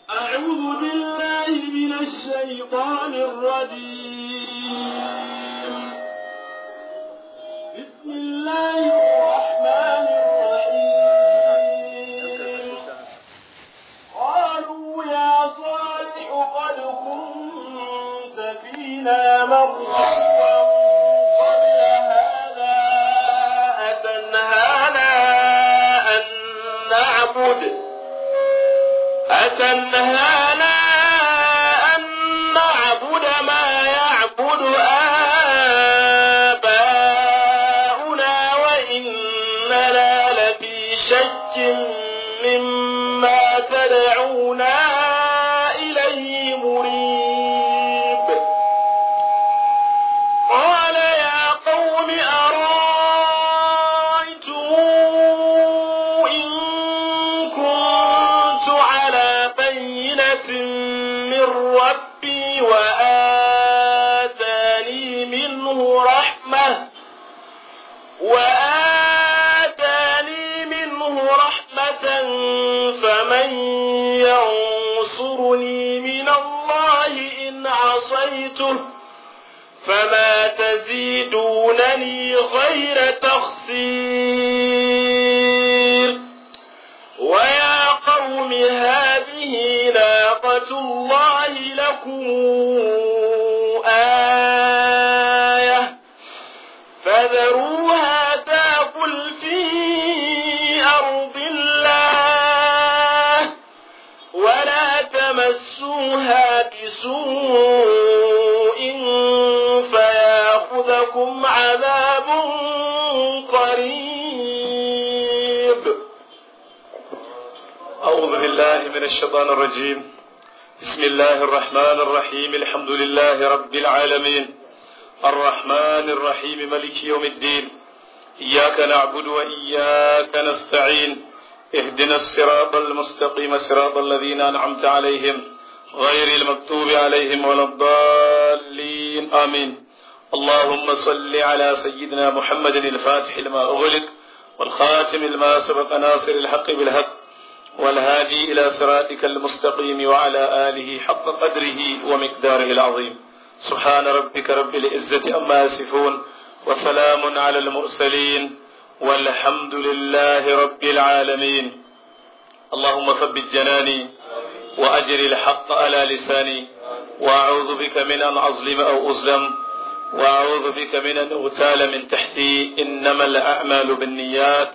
أعوذ بالله من الشيطان الرجيم بسم الله الرحمن الرحيم قالوا يا صالح قد كنت فينا مرة قبل هذا أتنهانا أن نعبد أتنهانا أن نعبد ما يعبد آباؤنا وإننا لفي شك مما تدعونا إليه مريب قال يا قوم أرأيتم إن كنت على بينة من ربي وآتاني منه رحمة وآتاني منه رحمة فمن ينصرني من الله إن عصيته فما تزيدونني غير تخسير ويا قوم هذه ناقة الله لكم آية فذروها تاكل في أرض الله ولا تمسوها بسوء فياخذكم عذاب قريب أعوذ بالله من الشيطان الرجيم بسم الله الرحمن الرحيم الحمد لله رب العالمين الرحمن الرحيم ملك يوم الدين إياك نعبد وإياك نستعين اهدنا الصراط المستقيم صراط الذين أنعمت عليهم غير المكتوب عليهم ولا الضالين آمين اللهم صل على سيدنا محمد الفاتح لما أغلق والخاتم لما سبق ناصر الحق بالحق والهادي إلى صراطك المستقيم وعلى آله حق قدره ومقداره العظيم سبحان ربك رب العزة أما يصفون وسلام على المرسلين والحمد لله رب العالمين اللهم ثبت جناني وأجر الحق على لساني وأعوذ بك من أن أظلم أو أظلم وأعوذ بك من أن أغتال من تحتي إنما الأعمال بالنيات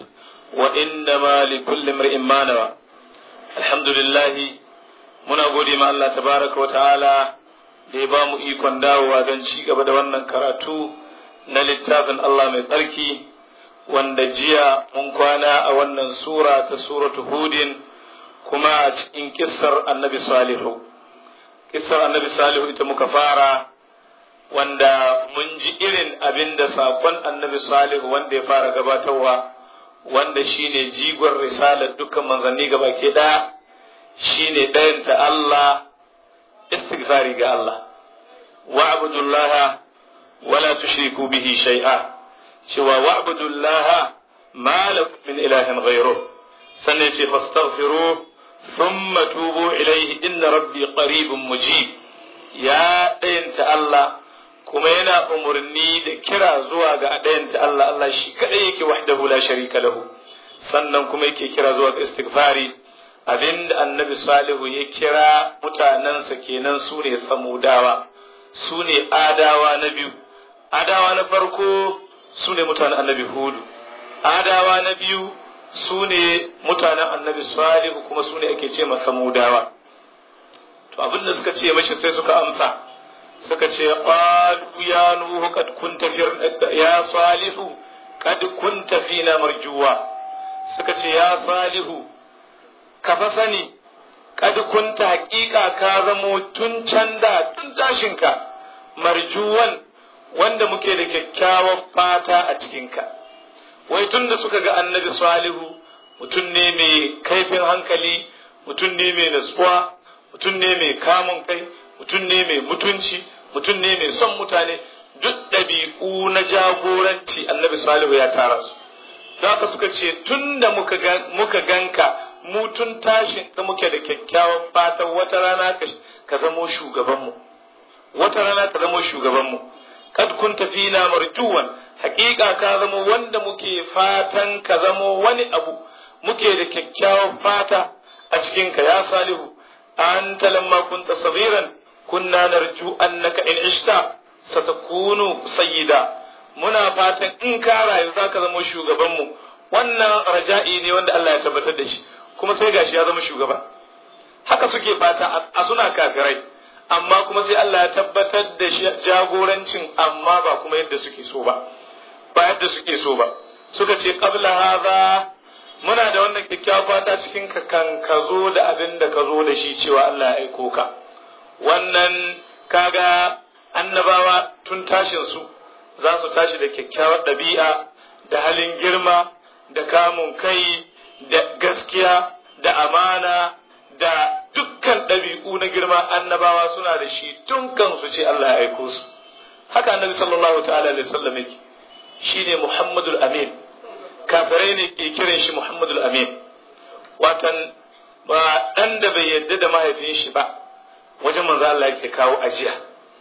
وإنما لكل امرئ ما نوى الحمد لله muna gode ma Allah tabaraka wa ta'ala da ya ba mu ikon dawowa don ci gaba da wannan karatu na littafin Allah mai tsarki wanda jiya mun kwana a wannan sura ta suratu hudin kuma a cikin kissar annabi salihu kissar annabi salihu ita muka fara wanda mun ji irin abin da sakon annabi salihu wanda ya fara gabatarwa wanda shine jigon risalar dukkan manzanni gaba ke ɗaya shine ɗayanta Allah istighfari ga Allah wa'budullaha wala tushriku bihi shay'a cewa wa'budullaha ma lakum min ilahin ghayruh sannan ce fastaghfiru thumma tubu ilayhi inna rabbi qaribun mujib ya ɗayanta Allah kuma yana umarni da kira zuwa ga ɗayanta Allah Allah shi kaɗai yake wahdahu la sharika lahu sannan kuma yake kira zuwa ga istighfari abinda annabi salihu ya kira mutanensa kenan su ne samudawa su ne adawa na biyu adawa na farko su ne mutanen annabi hudu adawa na biyu su ne mutanen annabi salihu kuma su ne ake ce ma samudawa to abinda suka ce mashi sai suka amsa suka ce qalu ya nuhu kad kunta ya salihu kad kunta fina marjuwa suka ce ya salihu ka fa sani kad kunta haƙiƙa ka zamo tun can da tun tashinka marjuwan wanda muke da kyakkyawar fata a cikinka wai tun da suka ga annabi salihu mutum ne mai kaifin hankali mutum ne mai natsuwa mutum ne mai kamun kai mutum ne mai mutunci mutum ne mai son mutane duk ɗabi'u na jagoranci annabi salihu ya tara su haka suka ce tun da muka ganka mu tun tashin da muke da kyakkyawan fatan wata rana ka zamo shugabanmu wata rana ka zamo shugabanmu kad kunta fina marjuwan haƙiƙa ka zamo wanda muke fatan ka zamo wani abu muke da kyakkyawan fata a cikinka ya salihu anta lamma kunta sabiran kunna narju annaka in ishta satakunu sayyida muna fatan in ka rayu zaka zama shugabanmu wannan raja'i ne wanda Allah ya tabbatar da shi kuma sai gashi ya zama shugaba haka suke fata a suna kafirai amma kuma sai Allah ya tabbatar da shi jagorancin amma ba kuma yadda suke so ba ba yadda suke so ba suka ce qabla hadha muna da wannan kyakkyawa fata cikin ka kan ka zo da abin da ka zo da shi cewa Allah ya aiko ka wannan kaga annabawa tun tashin su za su tashi da kyakkyawar ɗabi'a da halin girma da kamun kai da gaskiya da amana da dukkan ɗabi'u na girma annabawa suna da shi tun kansu ce Allah ya aiko su haka annabi sallallahu ta'ala alaihi wasallam yake shine Muhammadul Amin kafirai ne ke kiran shi Muhammadul Amin watan ba dan da bai yadda da mahaifin shi ba wajen manzo Allah yake kawo ajiya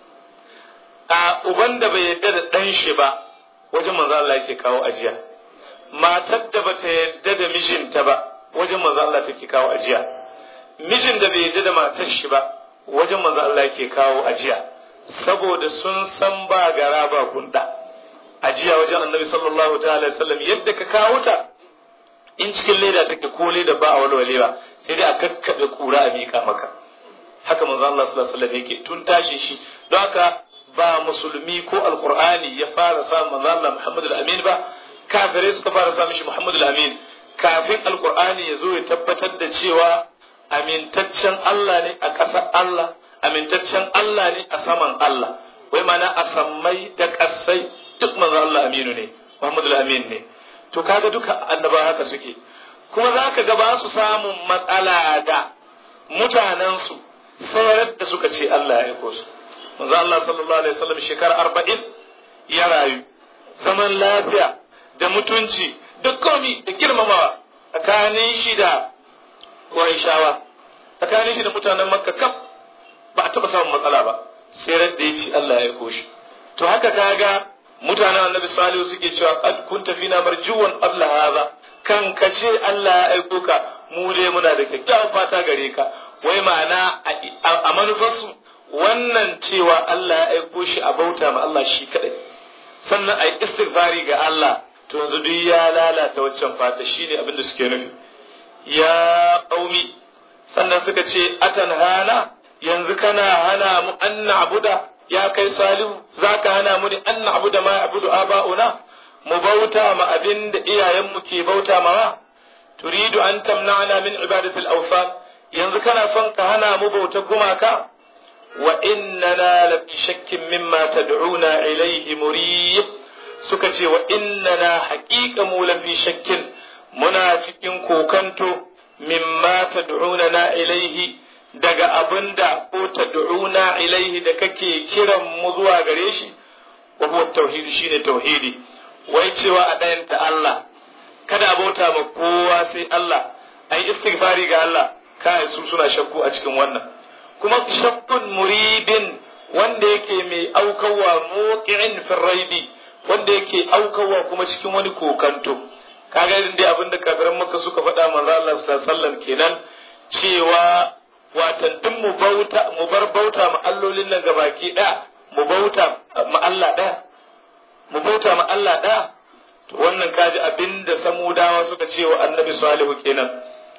a uban da bai yadda da dan shi ba wajen manzo Allah yake kawo ajiya matar da bata yadda da mijinta ba wajen manzo Allah take kawo ajiya mijin da bai yadda da matar shi ba wajen manzo Allah yake kawo ajiya saboda sun san ba gara ba gunda ajiya wajen annabi sallallahu ta'ala alaihi wasallam yadda ka kawo ta in cikin leda take ko leda ba a walwalewa sai dai a kakkabe kura a mika maka haka manzo Allah sallallahu alaihi wasallam yake tun tashi shi don haka ba musulmi ko alqur'ani ya fara sa manzo Allah Muhammad al-Amin ba kafirai suka fara sa mishi Muhammad al-Amin kafin alqur'ani ya zo ya tabbatar da cewa amintaccen Allah ne a ƙasar Allah amintaccen Allah ne a saman Allah wai mana a sammai da ƙasai duk manzo Allah aminu ne Muhammad al-Amin ne to kaga duka annaba haka suke kuma za ka ga ba su samun matsala da mutanensu sayar da suka ce Allah ya aiko su manzo Allah sallallahu alaihi wasallam shekara arba'in ya rayu zaman lafiya da mutunci da komi da girmamawa tsakanin shi da Qurayshawa tsakanin shi da mutanen Makka kaf ba a taɓa samun matsala ba sai da ya ce Allah ya aiko shi to haka kaga mutanen Annabi Salihu suke cewa qad kunta fina marjuwan qabla hadha kan ka ce Allah ya aiko ka mu dai muna da kyakkyawan fata gare ka wai ma'ana a manufarsu wannan cewa Allah ya aiko shi a bauta ma Allah shi kadai sannan a yi istighfari ga Allah to yanzu duk ya lalata waccan fata shine abin da suke nufi ya qaumi sannan suka ce atan hana yanzu kana hana mu an na'buda ya kai salihu zaka hana mu an na'buda ma ya'budu aba'una mu bauta ma abin da iyayenmu ke bauta mawa turidu an tamna'ana min ibadatil awfan yanzu kana son ka hana mu bauta gumaka wa innana la fi shakkin mimma tad'una ilayhi murib suka ce wa innana haqiqa mu la fi shakkin muna cikin kokanto mimma tad'una na ilayhi daga abinda ko tad'una ilayhi da kake kiran mu zuwa gare shi wa huwa tauhid shine tauhidi wai cewa a ɗayanta Allah kada a bauta ma kowa sai Allah ai istighfari ga Allah kai su suna shakku a cikin wannan kuma shakkun muridin wanda yake mai aukawa muqi'in fi raibi wanda yake aukawa kuma cikin wani kokanto kaga irin dai abinda kafiran maka suka faɗa manzo Allah sallallahu alaihi wasallam kenan cewa watan duk mu bauta mu bar bauta ma allolin nan gabaki ɗaya mu bauta ma Allah ɗaya mu bauta ma Allah ɗaya to wannan kaji abinda samudawa suka ce wa annabi salihu kenan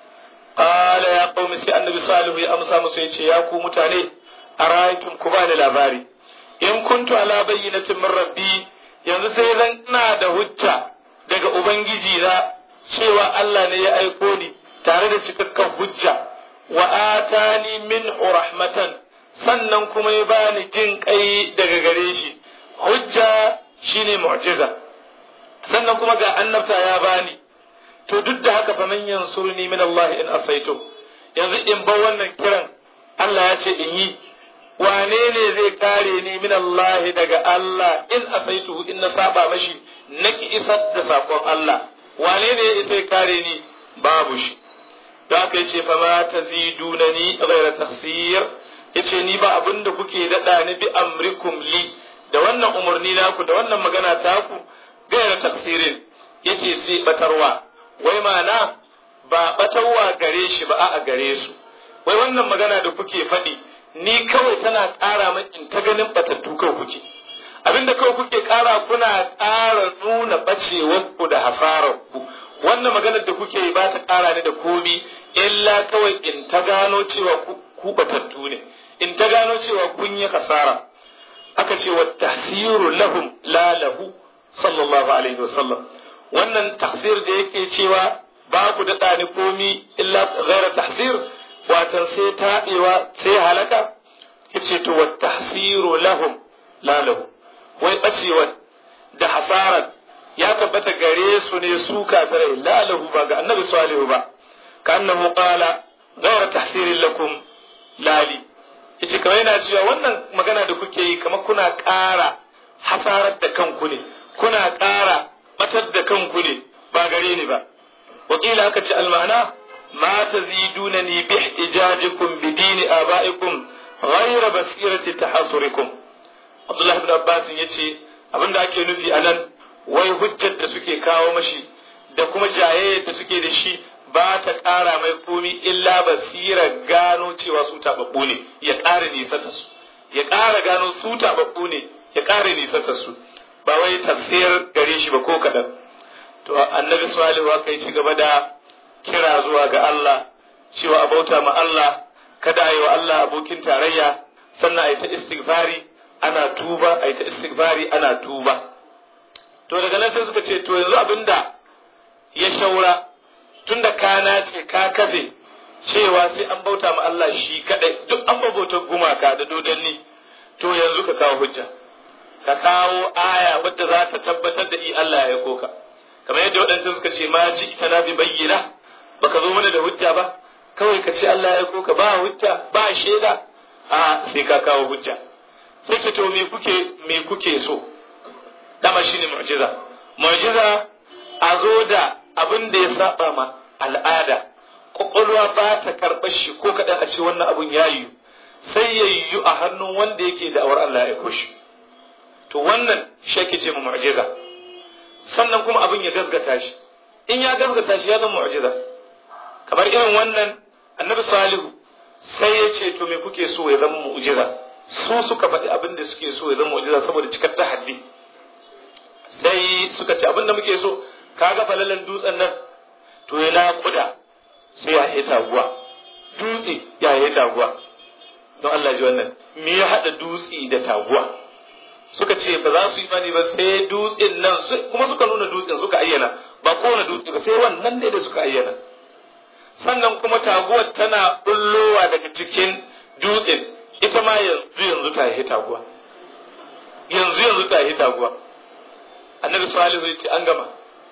qala ya qaumi sai annabi salihu ya amsa musu yace ya ku mutane araytum ku bani labari in kuntu ala bayyinatin min rabbi yanzu sai zan ina da hujja daga ubangiji na cewa Allah ne ya aiko ni tare da cikakken hujja wa atani min rahmatan sannan kuma ya bani jin kai daga gare shi hujja shine mu'jiza sannan kuma ga annabta ya bani to duk da haka fa man yansurni min Allah in asaito yanzu in ba wannan kiran Allah ya ce in yi wane ne zai kare ni min Allah daga Allah in asaitu in na saba mashi naki isar da sakon Allah wane ne ya isa kare ni babu shi da aka yace fa ma tazidunani ghayra takhsir yace ni ba abin da kuke dada ni bi amrikum li da wannan umarni naku da wannan magana taku ghayra takhsirin yace sai batarwa wai mana ba batarwa gare shi ba a gare su wai wannan magana da kuke faɗi ni kawai tana ƙara min in ta ganin batattu kawai kuke abinda kawai kuke ƙara kuna ƙara nuna bacewar ku da hasarar ku wannan maganar da kuke yi ba ta ƙara ni da komi illa kawai in ta gano cewa ku batattu ne in ta gano cewa kun yi hasara aka ce wa tahsiru lahum la lahu sallallahu alaihi wasallam wannan tahsir da yake cewa ba ku daɗa ni komi illa ghaira tahsir watan sai taɓewa sai halaka yace to wa tahsiru lahum la lahu wai bacewa da hasarar ya tabbata gare su ne su kafirai la lahu ba ga annabi salihu ba ka annahu qala ghayra tahsirin lakum lali yace kamar yana cewa wannan magana da kuke yi kamar kuna ƙara hasarar da kanku ne kuna ƙara batar da kanku ne ba gare ni ba wakila aka ce almana ma tazidunani bi ihtijajikum bi dini abaikum ghayra basirati tahasurikum Abdullah ibn Abbas yace abinda ake nufi anan wai hujjar da suke kawo mashi da kuma jayayyar da suke da shi ba ta ƙara mai komi illa basira gano cewa su taɓaɓɓu ne ya ƙara nisanta su ya ƙara gano su taɓaɓɓu ne ya ƙara nisanta su ba wai tafsir gare shi ba ko kaɗan to annabi salihu aka yi ci gaba da kira zuwa ga Allah cewa a bauta ma Allah kada a yi wa Allah abokin tarayya sannan a yi ta istighfari ana tuba a yi ta istighfari ana tuba to daga nan sai suka ce to yanzu abinda ya shaura tunda kana ce ka kafe cewa sai an bauta ma Allah shi kadai duk an bauta gumaka da dodanni to yanzu ka kawo hujja ka kawo aya wadda za ta tabbatar da i Allah ya koka kamar yadda waɗancan suka ce ma ji ita na bi bayyana baka zo mana da hujja ba kawai ka ce Allah ya koka ba hujja ba shaida a sai ka kawo hujja sai ce to me kuke me kuke so dama shine mu'jiza mu'jiza a zo da abin da ya saba ma al'ada kwakwalwa ba ta karɓar shi ko kaɗan a ce wannan abun ya yiwu sai ya yiwu a hannun wanda yake da awar Allah ya koshi to wannan shi ake ce mu mu'jiza sannan kuma abin ya gasgata shi in ya gasgata shi ya zama mu'jiza kamar irin wannan annabi salihu sai ya ce to me kuke so ya zama mu'jiza su suka faɗi abin da suke so ya zama mu'jiza saboda cikar tahaddi sai suka ce abin da muke so kaga falalan dutsen nan to ya naƙuda sai ya yi taguwa dutse ya yi taguwa don Allah ji wannan me ya haɗa dutse da taguwa suka ce ba za su yi mani ba sai dutsen nan kuma suka nuna dutsen suka ayyana ba kowane dutse ba sai wannan ne da suka ayyana sannan kuma taguwar tana bullowa daga cikin dutsen ita ma yanzu yanzu ta yi taguwa yanzu yanzu ta yi taguwa annabi salihu ya ce an gama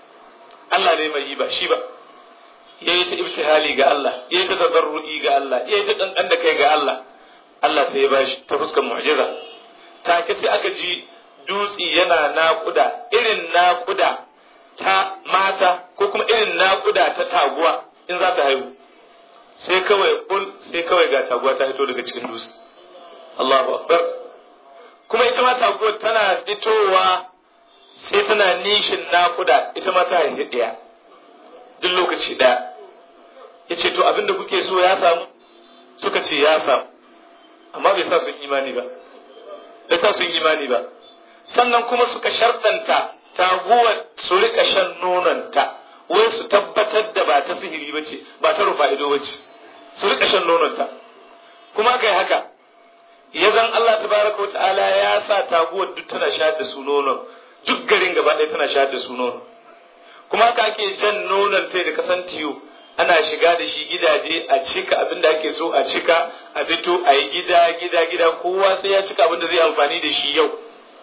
Allah ne mai yi ba shi ba ya yi ta ibtihali ga Allah ya yi ta tazarru'i ga Allah ya yi ta ɗanɗan da kai ga Allah Allah sai ya bashi ta fuskar mu'jiza take sai aka ji dutsi yana naƙuda irin naƙuda ta mata ko kuma irin naƙuda ta taguwa in za ta haihu sai kawai kul sai kawai ga taguwa ta fito daga cikin dutse Allahu akbar kuma ita ma taguwar tana fitowa sai tana nishin naƙuda ita ma ta haifi ɗaya duk lokaci ɗaya ya ce to abinda kuke so ya samu suka ce ya samu amma bai sa sun imani ba bai sa sun imani ba sannan kuma suka sharɗanta taguwar su rika shan nononta wai su tabbatar da ba ta sihiri ba ce ba ta rufa ido ba ce su rika shan nononta kuma kai haka ya zan Allah tabaraka wa ta'ala ya sa taguwar duk tana shayar da su nonon duk garin gaba ɗaya tana shayar da su nono kuma haka ake jan nonon sai da kasan tiyo ana shiga da shi gidaje a cika abin da ake so a cika a fito a yi gida gida gida kowa sai ya cika abin da zai amfani da shi yau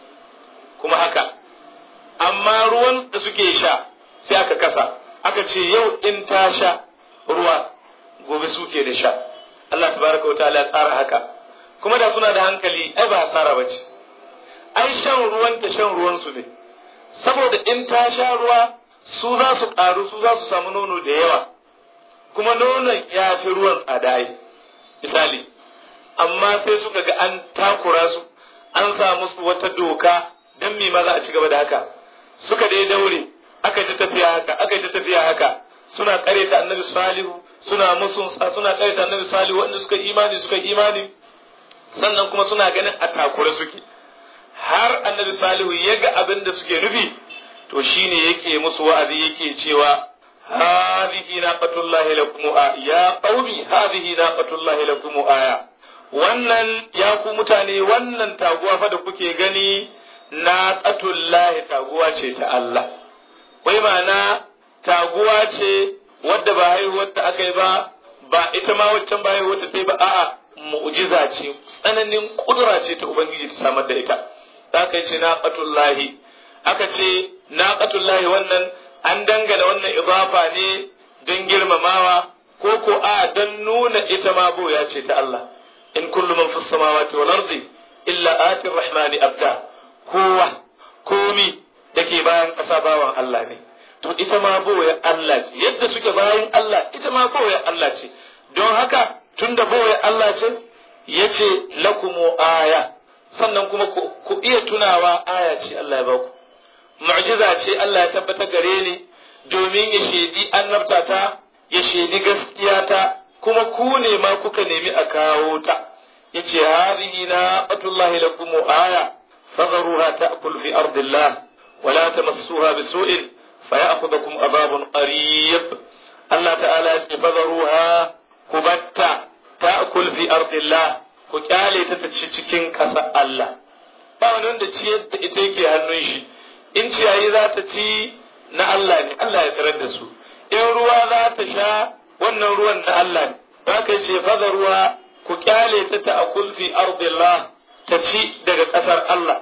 kuma haka amma ruwan da suke sha sai aka kasa aka ce yau in ta sha ruwa gobe suke da sha Allah tabaraka wa ta'ala ya tsara haka kuma da suna da hankali ai ba hasara bace ai shan ruwan ta shan ruwan su ne saboda in ta sha ruwa su za su ƙaru su za su samu nono da yawa kuma nonon ya fi ruwan tsada misali amma sai suka ga an takura su an sa musu wata doka don me ma za a ci gaba da haka suka dai daure aka ta tafiya haka aka ta tafiya haka suna kareta annabi salihu suna musun suna kareta annabi salihu wanda suka imani suka imani sannan kuma suna ganin a takura suke har annabi salihu ya ga abin da suke nufi to shine yake musu wa'azi yake cewa hadhihi naqatullahi lakum ya qaumi hadhihi naqatullahi lakum aya wannan ya ku mutane wannan taguwa fa da kuke gani naqatullahi taguwa ce ta Allah wai ma'ana taguwa ce wadda ba haihuwar da aka yi ba ba ita ma waccan ba haihuwar da ta yi ba a'a mu'jiza ce tsananin kudura ce ta ubangiji ta samar da ita aka ce naqatullahi aka ce naqatullahi wannan an dangana wannan idafa ne don girmamawa ko ko a don nuna ita ma boya ce ta Allah in kullu man fis samawati wal ardi illa ati rahmani abda kowa komi dake bayan ƙasa bawan Allah ne to ita ma boye Allah ce yadda suke bayan Allah ita ma boye Allah ce don haka tunda boye Allah ce yace lakumu aya sannan kuma ku iya tunawa aya ce Allah ya baku mu'jiza ce Allah ya tabbata gare ni domin ya shedi annabta ta ya shedi gaskiya ta kuma ku ne ma kuka nemi a kawo ta yace hadhihi naqatullahi lakum aya fadharuha ta'kul fi ardillah wa la tamassuha bisu'in fayakhudhukum adhabun qarib Allah ta'ala ya ce fadharuha kubatta ta'kul fi ardillah ku kyale ta ta ci cikin ƙasa Allah ba wani wanda ciyar da ita yake hannun shi in ciyayi za ta ci na Allah ne Allah ya tsirar da su in ruwa za ta sha wannan ruwan na Allah ne za ka ce faza ruwa ku kyale ta ta akul fi ardillah ta ci daga ƙasar Allah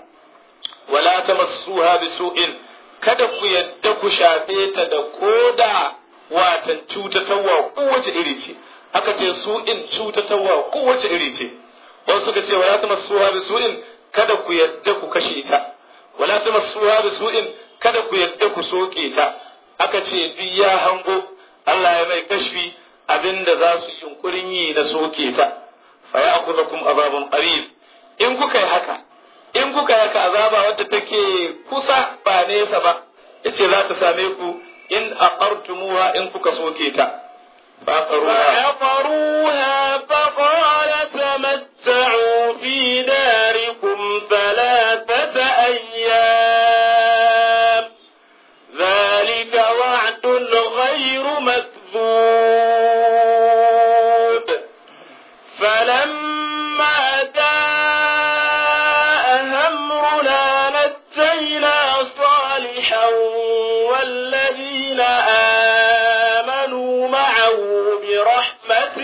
wala ta masuha bi su'in kada ku yadda ku shafe ta da koda watan cutatarwa kowace iri ce aka ce su'in cutatarwa kowace iri ce wasu suka ce wala ta masuha bi su'in kada ku yadda ku kashe ta wala ta masuha bi su'in kada ku yadda ku soke ta aka ce duk ya hango Allah ya mai kashfi abinda za su yunkurin yi na soke ta fa ya akuzakum azabun qarib in kuka yi haka in kuka yi haka azaba wadda take kusa ba nesa ba yace za ta same ku in aqartumuha in kuka soke ta فعقروها فقال تمتعوا في داركم ثلاثة أيام ذلك وعد غير مكذوب فلما جاء أمرنا نجينا صالحا والذين آمنوا معه برحمة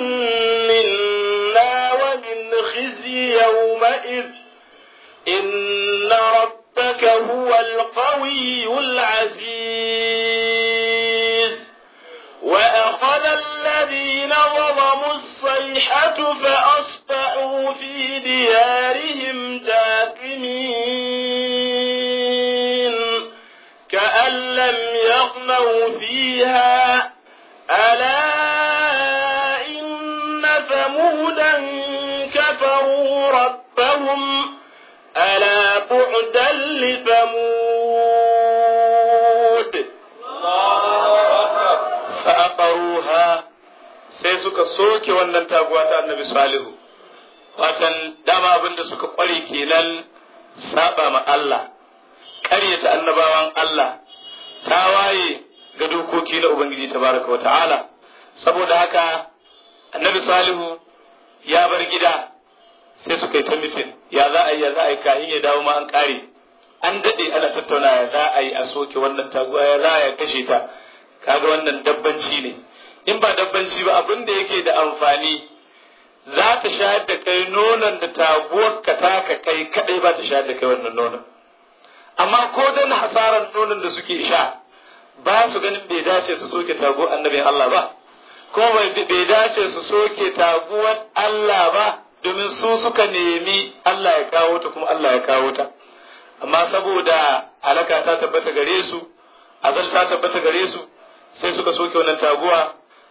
منا ومن خزي يومئذ إن ربك هو القوي العزيز وأخذ الذين ظلموا الصيحة فأصبحوا في ديارهم جاثمين كأن لم يغنوا فيها ألا إن ثمودا كفروا ربهم ألا بعدا لثمود fa'aqaruha sai suka soke wannan taguwa ta annabi salihu watan dama abin da suka kware kenan saba ma Allah ƙaryata annabawan Allah ta waye ga dokoki na ubangiji tabaraka wata'ala saboda haka annabi salihu ya bar gida sai suka yi ta mitin ya za a yi ya za a yi kahin ya dawo ma an ƙare an daɗe ana tattauna ya za a yi a soke wannan taguwa ya za a yi kashe ta kaga wannan dabbanci ne in ba dabbanci ba abin da yake da amfani za ta shayar da kai nonon da taguwar ka taka kai kadai ba ta shayar da kai wannan nonon amma ko dan hasaran nonon da suke sha ba su ganin bai dace su soke taguwar annabin Allah ba kuma bai dace su soke taguwar Allah ba domin su suka nemi Allah ya kawo ta kuma Allah ya kawo ta amma saboda alaka ta tabbata gare su azal ta tabbata gare su sai suka soke wannan taguwa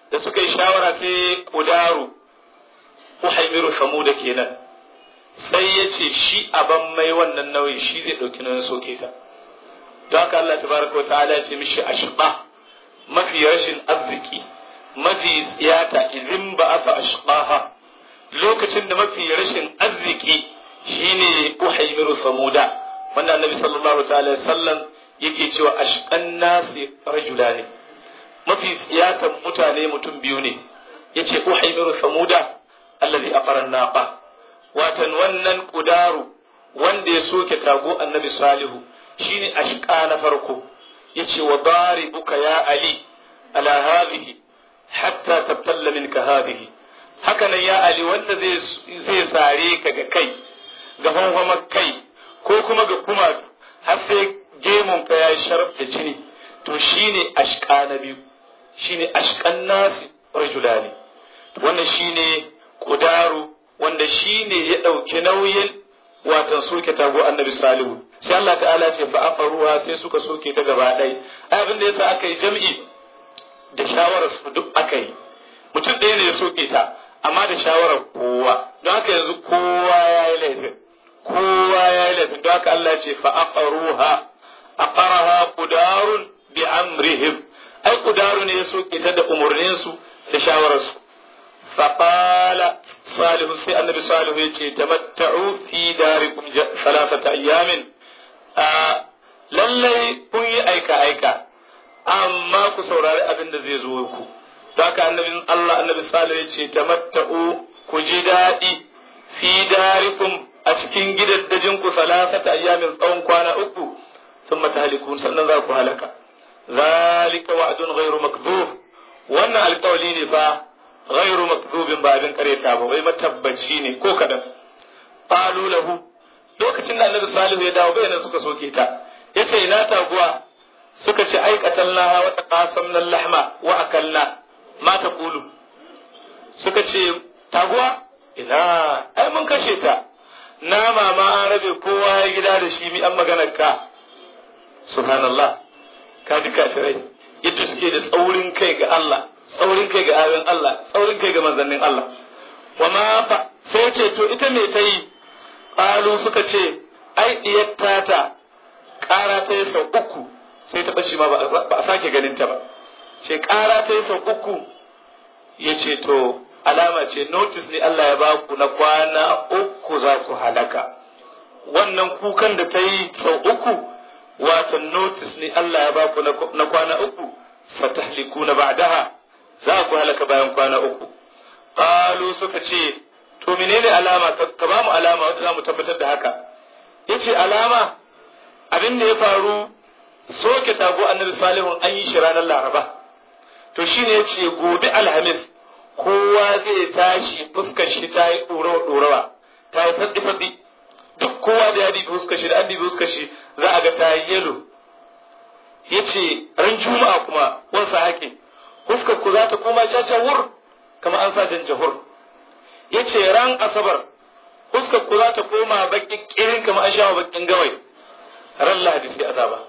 da suka yi shawara sai kudaru uhaimiru samuda kenan sai ya ce shi aban mai wannan nauyi shi zai ɗauki nauyin soke ta don haka Allah tabaraka wa ta'ala ya ce mishi ashqa mafi rashin arziki mafi tsiyata idin ba aka ashqaha lokacin da mafi rashin arziki shine uhaimiru samuda wanda annabi sallallahu ta'ala sallam yake cewa ashqan nasi rajulani mafi tsiyatan mutane mutum biyu ne yace uhaimiru samuda allazi aqara naqa watan wannan kudaru wanda ya soke tago annabi salihu shine ashqa na farko yace wa daribuka ya ali ala hadhihi hatta tabtalla minka hadhihi haka nan ya ali wanda zai zai sare ka ga kai ga hanhamar kai ko kuma ga kuma har sai gemun ka ya sharaf da jini to shine ashqa na biyu shine ashqan nasi rajulani wannan shine kudaru wanda shine ya dauki nauyin watan soke tago annabi salihu sai Allah ta'ala ce fa aqaruha sai suka soke ta gaba ɗaya abin da yasa aka yi jam'i da shawarar su duk aka yi mutum ɗaya ne ya soke ta amma da shawarar kowa don haka yanzu kowa ya yi laifin kowa ya yi laifin don haka Allah ce fa aqaruha aqaraha qudarun bi amrihim ai qudaru ne ya soke ta da umurnin su da shawarar su fa qala salihu sai annabi salihu yace tamatta'u fi darikum thalathata ayyamin lallai kun yi aika aika amma ku saurari abin da zai zo ku don haka annabin Allah annabi salihu yace tamatta'u ku ji daɗi fi darikum a cikin gidaddajin ku salasata ayyamin tsawon kwana uku sun matahalikun sannan za ku halaka zalika wa'dun ghairu makdhub wannan alƙawali ne fa ghairu makdhubin ba abin kareta ba wai matabbaci ne ko kadan qalu lahu lokacin da annabi salihu ya dawo bayanan suka soke ta yace ina taguwa suka ce ai qatalna wa taqasamna lahma wa akalna ma taqulu suka ce taguwa ina ai mun kashe ta nama ma an rabe kowa ya gida da shi mi an maganar ka subhanallah ka ji kafirai yadda suke da tsaurin kai ga Allah tsaurin kai ga ayoyin Allah tsaurin kai ga manzannin Allah wa ma fa sai ce to ita me ta yi qalu suka ce ai diyar tata ƙara ta yi sau uku sai ta bace ma ba a sake ganin ta ba ce ƙara ta yi sau uku ya ce to alama ce notice ne Allah ya ba ku na kwana uku za ku halaka wannan kukan da ta yi sau uku wato notice ne Allah ya ba ku na kwana uku fatahlikuna ba'daha za ku halaka bayan kwana uku qalu suka ce to menene alama ka ba mu alama wanda za mu tabbatar da haka yace alama abin da ya faru soke tago annabi salihun an yi shi ranar laraba to shine yace gobe alhamis kowa zai tashi fuskar shi ta yi ɗorawa ta yi fatsi-fatsi duk kowa da ya dibi fuskar shi da an dibi fuskar shi za a ga ta yi yelo ya ce ran juma'a kuma wansa hake fuskar ku za ta koma wur kamar an sa janjahur ya ce ran asabar fuskar ku za ta koma baƙin ƙirin kamar an sha baƙin gawai ran lahadi sai azaba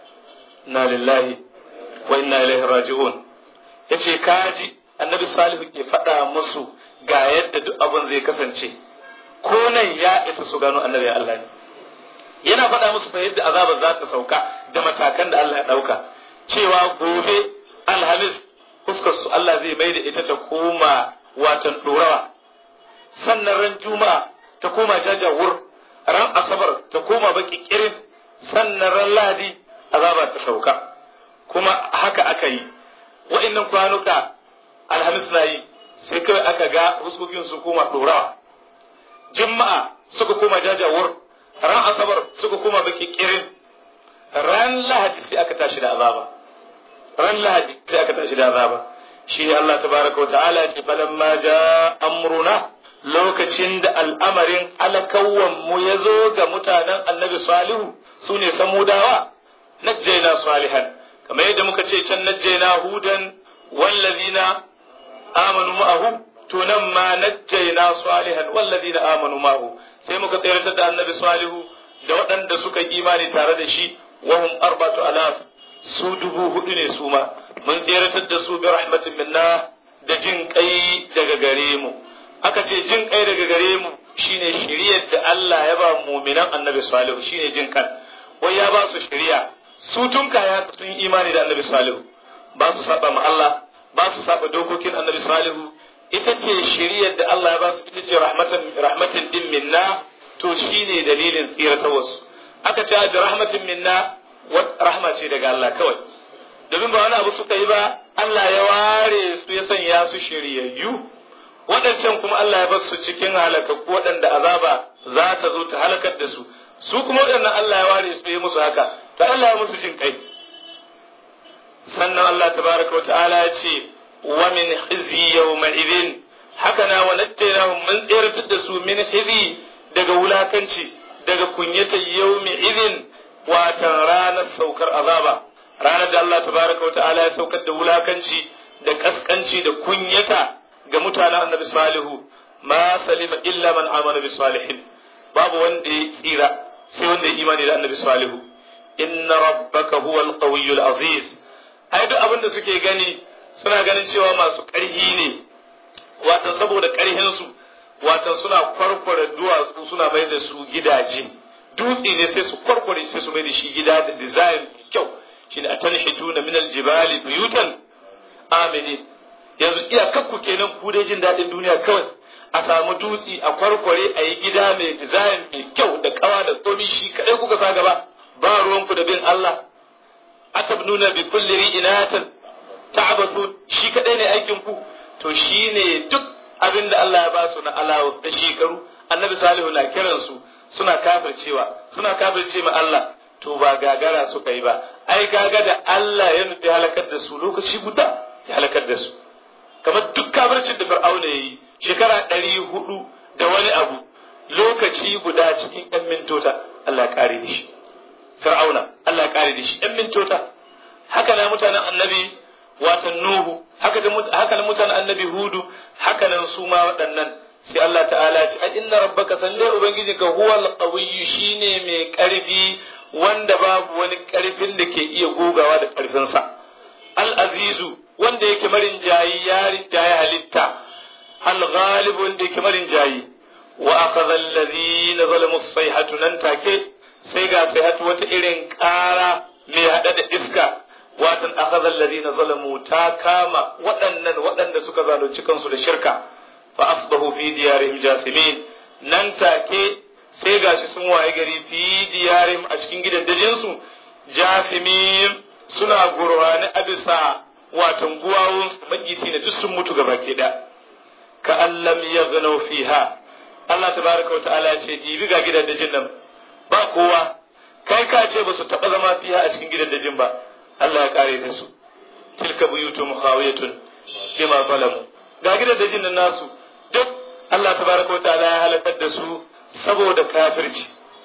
na lillahi wa inna ilaihi raji'un ya ce kaji annabi salihu ke faɗa musu ga yadda duk abin zai kasance ko nan ya isa su gano annabi Allah ne yana faɗa musu fa yadda azabar za ta sauka da matakan da Allah ya ɗauka cewa gobe alhamis fuskar su Allah zai mai da ita ta koma watan ɗorawa sannan ran juma'a ta koma jajawur ran asabar ta koma baki kirin sannan ran lahadi azaba ta sauka kuma haka aka yi wa'annan kwanuka alhamis na yi sai kawai aka ga huskokin su koma ɗorawa juma'a suka koma jajawur ran asabar suka koma baki kirin ran lahadi sai aka tashi da azaba ran lahadi sai aka tashi da azaba shi ne Allah tabaraka wa ta'ala ce falamma ja amruna lokacin da al'amarin alakawan mu ya zo ga mutanen annabi salihu su ne samudawa najjaina salihan kamar yadda muka ce can najjaina hudan wallazina amanu ma'ahu to nan ma najjaina salihan wallazina amanu ma'ahu sai muka tsayar da annabi salihu da waɗanda suka imani tare da shi wahum arbatu alaf su dubu hudu ne su ma mun tseratar da su bi rahmatin minna da jin kai daga gare mu aka ce jin kai daga gare mu shine shiriyar da Allah ya ba mu'minan annabi salihu shine jin kan wai ya ba su shiriya su tun kaya sun imani da annabi salihu ba su saba ma Allah ba su saba dokokin annabi salihu ita ce shiriyar da Allah ya ba su ita ce rahmatan rahmatin din minna to shine dalilin tsira ta wasu aka ce da rahmatin minna rahma ce daga Allah kawai domin ba wani abu suka yi ba Allah ya ware su ya sanya su shiryayyu waɗancan kuma Allah ya bar su cikin halakakku waɗanda azaba za ta zo ta halakar da su su kuma waɗannan Allah ya ware su ya musu haka to Allah ya musu jin kai sannan Allah tabaraka wa ta'ala ya ce wa min khizi yawma idhin haka na wa najjaynahum mun tsiratar da su min khizi daga wulakanci daga kunyata yawmi idhin watan ranar saukar azaba ranar da Allah tabaraka wa ta'ala ya saukar da wulakanci da kaskanci da kunyata ga mutanen annabi salihu ma salima illa man amana bi salihin babu wanda ya tsira sai wanda ya imani da annabi salihu inna rabbaka huwa al aziz ai duk abin da suke gani suna ganin cewa masu ƙarhi ne watan saboda ƙarhinsu watan suna kwarkware duwatsu suna mai da su gidaje dutse ne sai su kwarkware sai su mai da shi gida da design kyau shine a tanhituna min aljibali buyutan amini yanzu iyakakku kenan ku dai jin daɗin duniya kawai a samu dutse a kwarkware a yi gida mai design mai kyau da kawa da komi shi kaɗai kuka sa gaba ba ruwanku da bin Allah atabnuna bi kulli ri'inatan ta'abatu shi kadai ne aikin ku to shine duk abin da Allah ya ba su na alawus da shekaru annabi salihu na kiran su suna kafircewa suna kafirce ma Allah to ba gagara suka yi ba ai gaga da Allah ya nufi halakar da su lokaci guda ya halakar da su kamar duk kafircin da Fir'auna yayi shekara ɗari hudu da wani abu lokaci guda cikin ɗan mintota Allah ya kare da shi Fir'auna Allah ya kare da shi ɗan mintota haka na mutanen annabi watan Nuhu haka da haka na mutanen annabi Hudu haka nan su ma waɗannan sai Allah ta'ala ce ai inna rabbaka salle ubangijinka huwal qawiyyu shine mai ƙarfi wanda babu wani ƙarfin da ke iya gogawa da ƙarfinsa al azizu wanda yake marin jayi yarin jayi halitta al ghalib wanda yake marin jayi wa akhadha alladhina zalamu as-sayhatu nan take sai ga sayhatu wata irin ƙara mai hada da iska watan akhadha alladhina zalamu ta kama waɗannan waɗanda suka zalunci kansu da shirka fa asbahu fi diyarihim jathimin nan take sai gashi sun waye gari fi diyarihim a cikin gidajen su jathimin suna gurwani a bisa watan guwawun magiti na duk sun mutu gaba ke da ka allam yaghnaw fiha Allah tabaraka wa ta'ala ce dibi ga gidajen nan ba kowa kai ka ce ba su taɓa zama fiha a cikin gidajen ba Allah ya kare da su tilka buyutu mukhawiyatun bima zalamu ga gidajen nan nasu duk Allah tabaraka wa ta'ala ya halakar da su saboda kafirci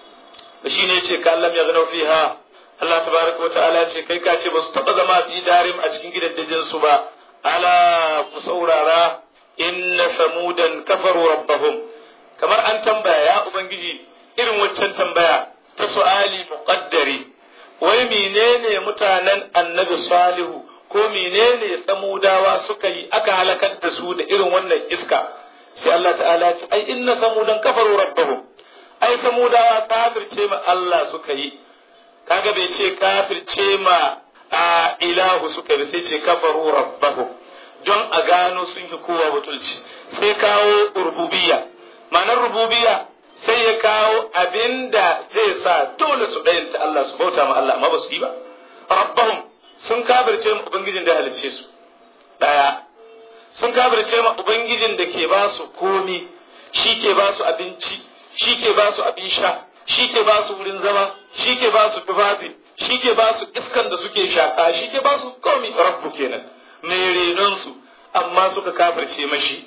shi ne ce ka Allah ya gano fiha Allah tabaraka wa ta'ala ce kai ka ce ba su taba zama fi darim a cikin gidajen su ba ala ku saurara inna samudan kafaru rabbahum kamar an tambaya ya ubangiji irin waccan tambaya ta su'ali muqaddari wai menene mutanen annabi salihu ko menene samudawa suka yi aka halakar da su da irin wannan iska sai Allah ta'ala ce ai inna samudan kafaru rabbahum ai samudawa kafirce ma Allah suka yi kaga bai ce kafirce ma a ilahu suka yi sai ce kafaru rabbahum don a gano sun yi kowa butulci sai kawo rububiyya ma'anar rububiyya sai ya kawo abinda zai sa dole su ɗayanta Allah su bauta ma Allah amma ba su yi ba rabbahum sun kafirce ma ubangijin da halicce su daya sun kafirce ma ubangijin da ke ba su komi shi ke ba su abinci shi ke ba su abin sha shi ke ba su wurin zama shi ke ba su tufafi shi ke ba su iskan da suke shaka shi ke ba su komi rabbu kenan mai renon su amma suka kafirce mashi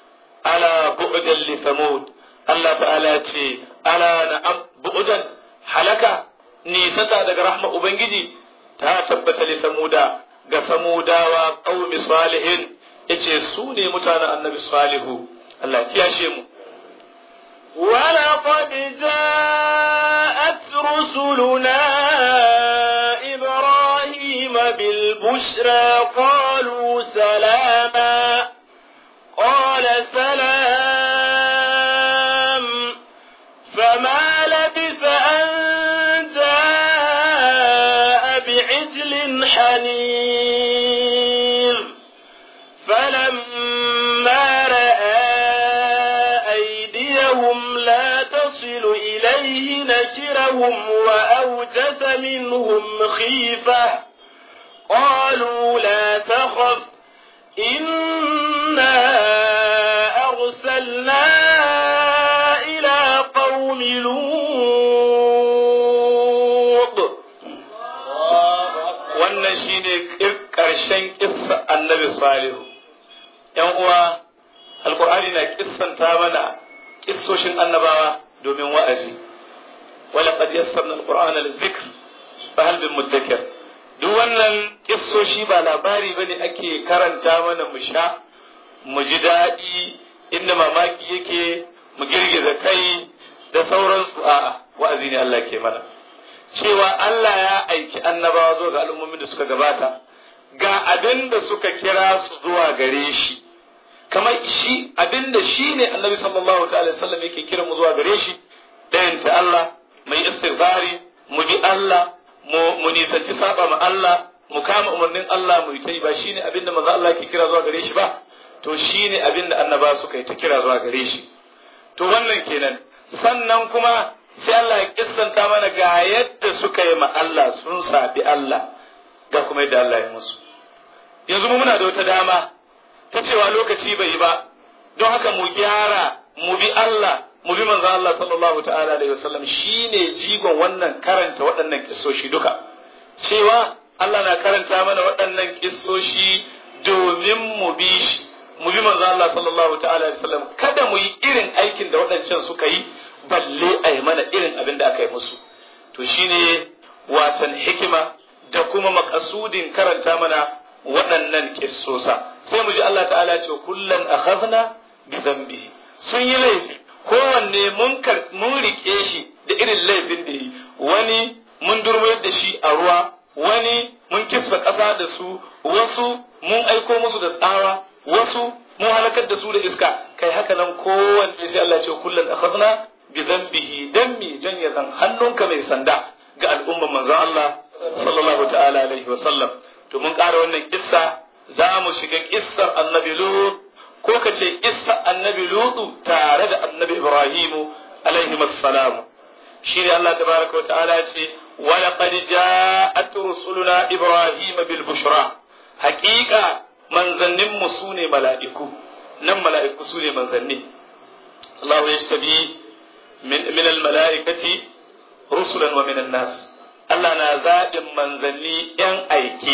ala bu'dan li thamud Allah ta'ala ce ala na'am bu'dan halaka nisata daga rahma ubangiji ta tabbata li samuda ga samudawa qaumi salihin yace su ne mutanen annabi salihu Allah kiyashe mu ولقد جاءت رسلنا إبراهيم بالبشرى قالوا سلاما الحنير فلما رأى أيديهم لا تصل إليه نكرهم وأوجس منهم خيفة قالوا لا تخف إنا أرسلنا إلى قوم لوط wannan shine ƙarshen kissa annabi salihu yan uwa alkur'ani na kissanta mana kissoshin annabawa domin wa'azi wala qad yassarna alqur'ana lidhikr fa hal min mudakkir duk wannan kissoshi ba labari bane ake karanta mana mu sha mu ji daɗi inda mamaki yake mu girgiza kai da sauransu a'a wa'azi ne Allah ke mana cewa Allah ya aiki annabawa zuwa ga al'ummomin da suka gabata ga abin da suka kira su zuwa gare shi kamar shi abin da shi ne annabi sallallahu ta'ala sallam yake kira mu zuwa gare shi ɗayan ta Allah mai istighfari mu bi Allah mu nisanci saba ma Allah mu kama umarnin Allah mu yi ta ba shine abin da manzo Allah ke kira zuwa gare shi ba to shine abin da annaba suka yi ta kira zuwa gare shi to wannan kenan sannan kuma sai Allah ya kissanta mana ga yadda suka yi ma Allah sun sabi Allah ga kuma yadda Allah ya musu yanzu mu muna da wata dama ta cewa lokaci bai yi ba don haka mu gyara mu bi Allah mu bi manzo Allah sallallahu ta'ala alaihi wasallam shine jigon wannan karanta waɗannan kissoshi duka cewa Allah na karanta mana waɗannan kissoshi domin mu bi shi mu bi manzo Allah sallallahu ta'ala alaihi wasallam kada mu yi irin aikin da waɗancan suka yi balle a yi mana irin abin da aka yi musu to shine watan hikima da kuma makasudin karanta mana waɗannan kissosa sai mu ji Allah ta'ala ce kullan akhadna bi dhanbihi sun yi laifi kowanne mun mun rike shi da irin laifin da yi wani mun durmayar da shi a ruwa wani mun kisfa ƙasa da su wasu mun aiko musu da tsawa wasu mun halakar da su da iska kai haka nan kowanne sai Allah ce kullan akhadna bi dhanbihi dan mi dan ya zan hannunka mai sanda ga al'umman manzon Allah sallallahu ta'ala alaihi wa sallam to mun ƙara wannan kissa za mu shiga kissar annabi lut ko ka ce kissar annabi lutu tare da annabi ibrahimu alaihi assalam shi ne Allah tabaraka wa ta'ala ce wa laqad ja'at rusuluna ibrahim bil bushra haqiqa manzannin mu sune mala'iku nan mala'iku sune manzanni Allah ya shabi min min al mala'ikati rusulan wa min an nas Allah na zaɓin manzanni ‘yan aike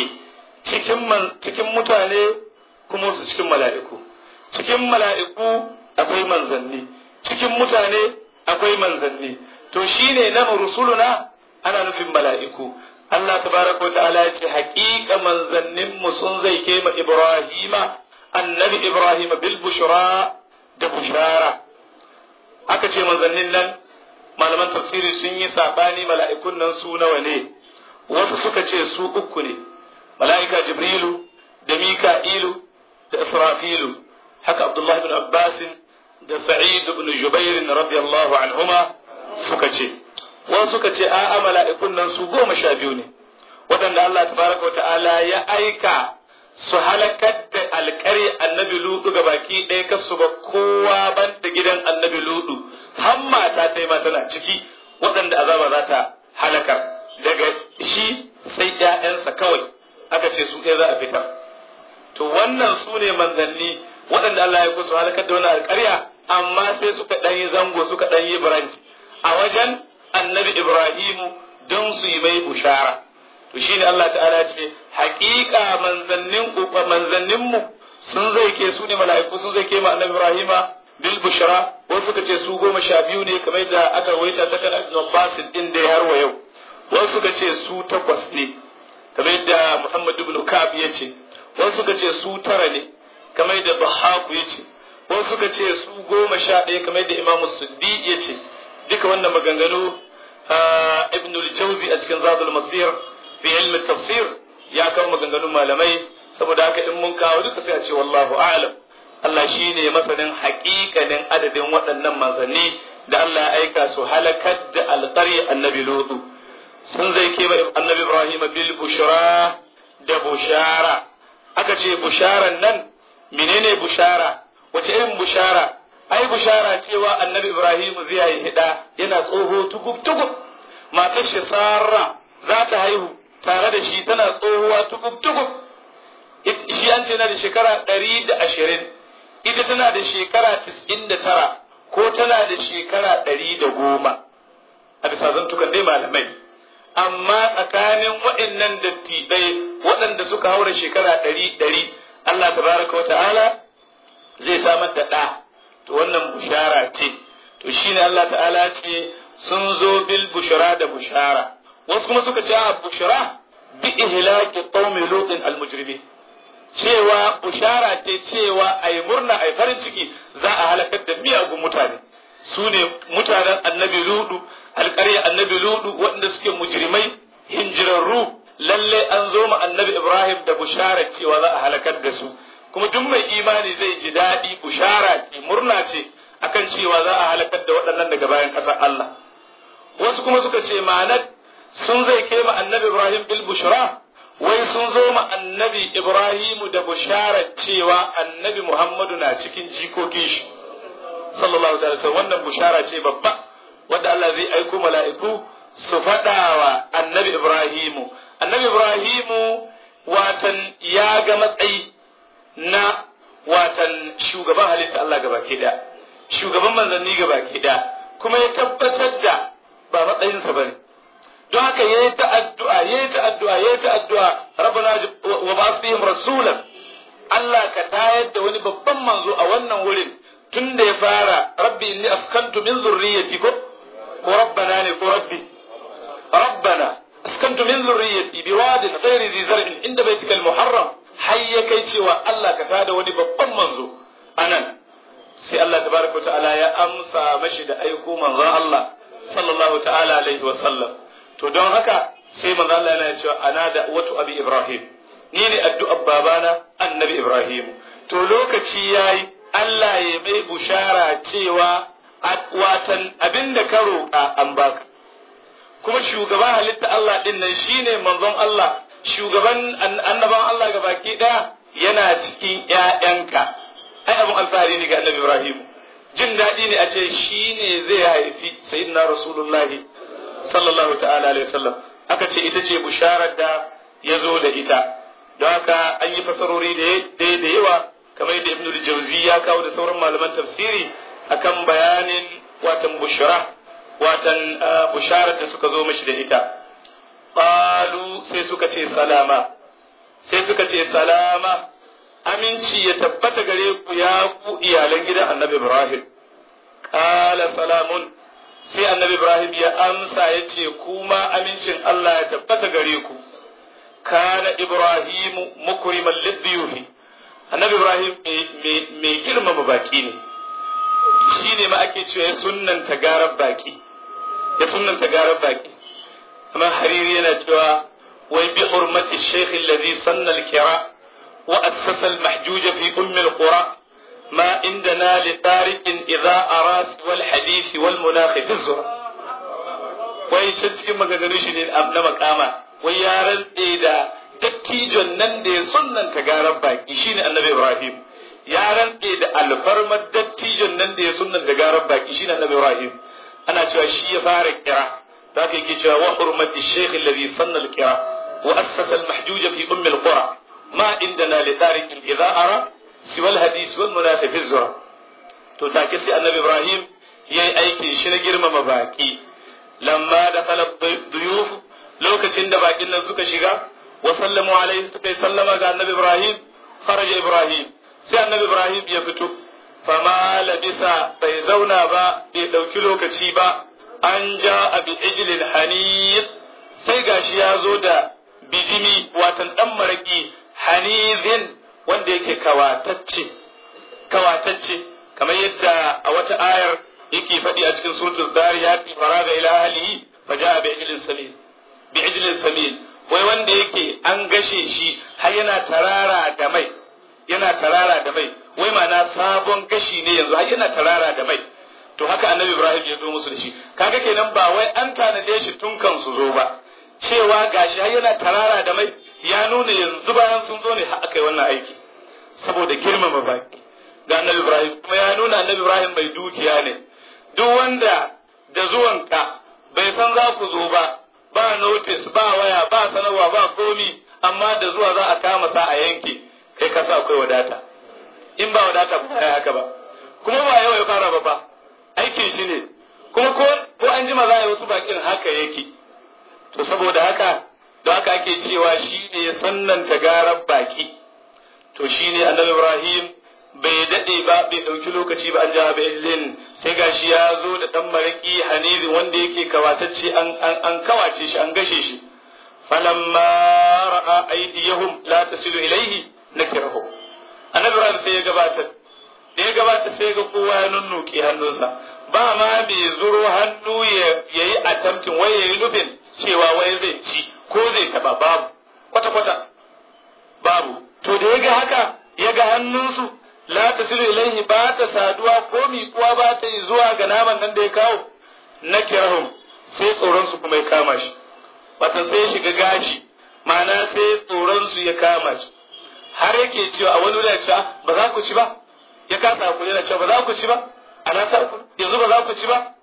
cikin mutane kuma su cikin mala'iku. Cikin mala'iku akwai manzanni, cikin mutane akwai manzanni. To shi ne na rusuluna ana nufin mala'iku. Allah tabaraka wa ta'ala ya ce, haƙiƙa manzanninmu sun zai kema Ibrahima, annabi Ibrahima bil bushra da bushara. Aka ce manzannin nan malaman tafsiri sun yi saɓani mala'ikun nan su nawa ne, wasu suka ce su uku ne, mala'ika Jibrilu da Mika'ilu da Israfilu, haka Abdullahi bin Abbasin da Sa'id bin Jubairin radiyallahu anhuma suka ce, wasu suka ce a'a mala'ikun nan su goma sha biyu ne, waɗanda Allah tabaraka wa ta'ala ya aika su halakar da alƙari annabi ludu ga baki ɗaya kasu ba kowa ban da gidan annabi ludu har mata ta yi tana ciki waɗanda azaba za ta halakar daga shi sai ‘ya'yansa kawai aka ce su ɗaya za a fitar to wannan su ne manzanni waɗanda Allah ya kusa halakar da wani alƙarya amma sai suka ɗan yi zango suka ɗan yi branch a wajen annabi Ibrahimu don su yi mai bushara to shine Allah ta'ala ce haƙiƙa manzannin manzannin mu sun zai ke su ne mala'iku sun zai ke ma annabi Ibrahima bil bushra wasu suka ce su goma sha biyu ne kamar da aka rawaita ta kan Ibn Abbas din da har wa yau wasu suka ce su takwas ne kamar da Muhammad ibn Ka'ab ya ce wasu suka ce su tara ne kamar da Bahaku ya ce wasu suka ce su goma sha ɗaya kamar da Imam Suddi ya ce duka wannan maganganu Ibn al-Jawzi a cikin Zadul Masir fi ilmin tafsir ya kawo maganganun malamai saboda haka in mun kawo duka sai a ce wallahu a'lam Allah shine masanin haƙiƙanin adadin waɗannan manzanni da Allah ya aika su halakar da alƙarya annabi Lutu sun zai ke annabi Ibrahim bil bushra da bushara aka ce busharan nan menene bushara wace irin bushara ai bushara cewa annabi ibrahim zai yi hida yana tsoho tugub tugub matar shi sarra za ta haihu tare da shi tana tsohuwa tugub tugub shi an ce na da shekara ɗari da ashirin ita tana da shekara tis'in da tara ko tana da shekara ɗari da goma a bisa zantukan dai malamai amma tsakanin waɗannan dattibai waɗanda suka haura shekara ɗari ɗari Allah tabaraka wa ta'ala zai samar da ɗa to wannan bushara ce to shine Allah ta'ala ce sun zo bil bushara da bushara wasu kuma suka ce a bushara bi ihlaki qaumi lutin al mujrimin cewa bushara ce cewa ai murna ai farin ciki za a halakar da miyagun mutane su ne mutanen annabi ludu alƙarya annabi ludu waɗanda suke mujrimai hinjirarru lalle an zo ma annabi ibrahim da bushara cewa za a halakar da su kuma duk mai imani zai ji daɗi bushara ce murna ce akan cewa za a halakar da waɗannan daga bayan ƙasar Allah wasu kuma suka ce ma'anar sun zai kai ma annabi ibrahim bil bushra wai sun zo ma annabi ibrahimu da bushara cewa annabi muhammadu na cikin jikokin shi sallallahu alaihi wasallam wannan bushara ce babba wanda Allah zai aiko mala'iku su faɗawa annabi Ibrahimu annabi Ibrahimu watan ya ga matsayi na watan shugaban halitta Allah gaba ke da shugaban manzanni gaba ke da kuma ya tabbatar da ba matsayinsa bane don haka ya yi ta'addu'a ya yi ta'addu'a ya yi ta'addu'a rabbana wa basihim rasulan Allah ka tayar da wani babban manzo a wannan wurin tun da ya fara rabbi inni askantu min zurriyyati ko ko rabbana ne ko rabbi rabbana askantu min zurriyyati biwadin ghairi zi zar'in inda baitika al-muharram har ya kai cewa Allah ka tada wani babban manzo anan sai Allah tabaraka ta'ala ya amsa mashi da aiko manzon Allah sallallahu ta'ala alaihi wa sallam to don haka sai manzon Allah yana cewa ana da watu abi Ibrahim ni ne addu'ar babana annabi Ibrahim to lokaci yayi Allah ya mai bushara cewa watan abin da ka roƙa an baka kuma shugaban halitta Allah din nan shine manzon Allah shugaban annaban Allah ga baki ɗaya yana cikin ƴaƴanka ai abin alfahari ne ga annabi Ibrahim jin daɗi ne a ce shine zai haifi sayyidina rasulullahi sallallahu ta'ala alaihi wasallam aka ce ita ce busharar da ya zo da ita don haka an yi fasarori da da yawa kamar yadda ibnu jauzi ya kawo da sauran malaman tafsiri akan bayanin watan bushra watan busharar da suka zo mashi da ita qalu sai suka ce salama sai suka ce salama aminci ya tabbata gare ku ya ku iyalan gidan annabi ibrahim qala salamun sai annabi ibrahim ya amsa ya ce kuma amincin allah ya tabbata gare ku kana ibrahimu mukriman lidhiyuhi annabi ibrahim mai girmama baki ne shi ne ma ake cewa ya sunnanta garar baki ya sunnanta garar baki amma hariri yana cewa wai bi hurmati shaykh alladhi sanna al-kira wa assasa al-mahjuj fi umm al-qura ما عندنا لطارق إذا أراس والحديث والمناخ في الزرع wai can cikin maganganun shi ne na makama wai ya rantse da dattijon nan da ya sunnanta garar baki shine annabi Ibrahim ya rantse da alfarmar dattijon nan da ya sunnanta garar baki shine annabi Ibrahim ana cewa shi ya fara kira da aka yake cewa wa hurmati shaykh alladhi sanna al-kira wa assasa al-mahjuj fi umm al-qura ma indana li tariq idha ara siwa al-hadith wal munafi fi zura to take sai annabi Ibrahim yayi aikin shi na girmama baki lamma da khala duyuf lokacin da bakin nan suka shiga wa sallamu alaihi suka yi sallama ga annabi Ibrahim kharaja Ibrahim sai annabi Ibrahim ya fito fama labisa bai zauna ba bai ɗauki lokaci ba an ja a bi ijlin hanif sai gashi ya zo da bijimi watan ɗan maraƙi hanizin wanda yake kawatacce kawatacce kamar yadda a wata ayar yake faɗi a cikin suratul zariyati faraga ila ahlihi faja'a bi ijlin samin bi ijlin samin wai wanda yake an gashe shi har yana tarara da mai yana tarara da mai wai ma'ana sabon gashi ne yanzu har yana tarara da mai to haka annabi ibrahim ya zo musu da shi kaga kenan ba wai an tanade shi tun kan su zo ba cewa gashi har yana tarara da mai ya nuna yanzu bayan sun zo ne har aka yi wannan aiki saboda girmama baki ga annabi Ibrahim kuma ya nuna annabi Ibrahim mai dukiya ne duk wanda da zuwanka bai san za ku zo ba ba notice ba waya ba sanarwa ba komi amma da zuwa za a kama sa a yanke kai ka sa akwai wadata in ba wadata ba ya haka ba kuma ba yau ya fara ba fa aikin shi ne kuma ko ko an jima za a yi wasu bakin haka yake to saboda haka da haka ake cewa shi ne ya sannanta garar baki to shi ne annabi Ibrahim bai daɗe ba bai ɗauki lokaci ba an ja illin sai gashi ya zo da ɗan maraƙi hanizin wanda yake kawatacce an an kawace shi an gashe shi falamma ra'a aydiyahum la tasilu ilayhi nakirahu annabi Ibrahim sai ya gabata da ya gabata sai ga kowa ya nunnuke hannunsa ba ma bai zuro hannu ya yi attempting wai yayi nufin cewa wai zai ci ko zai taba babu kwata kwata babu to da ya ga haka ya ga hannunsu la tasilu ilaihi ba ta saduwa ko miƙuwa ba ta yi zuwa ga naman nan da ya kawo na kirahum sai tsoron su kuma ya kama shi wata sai ya shiga gashi ma'ana sai tsoron su ya kama shi har yake cewa a wani wuri cewa ba za ku ci ba ya kasa hakuri yana cewa ba za ku ci ba ana sa ku yanzu ba za ku ci ba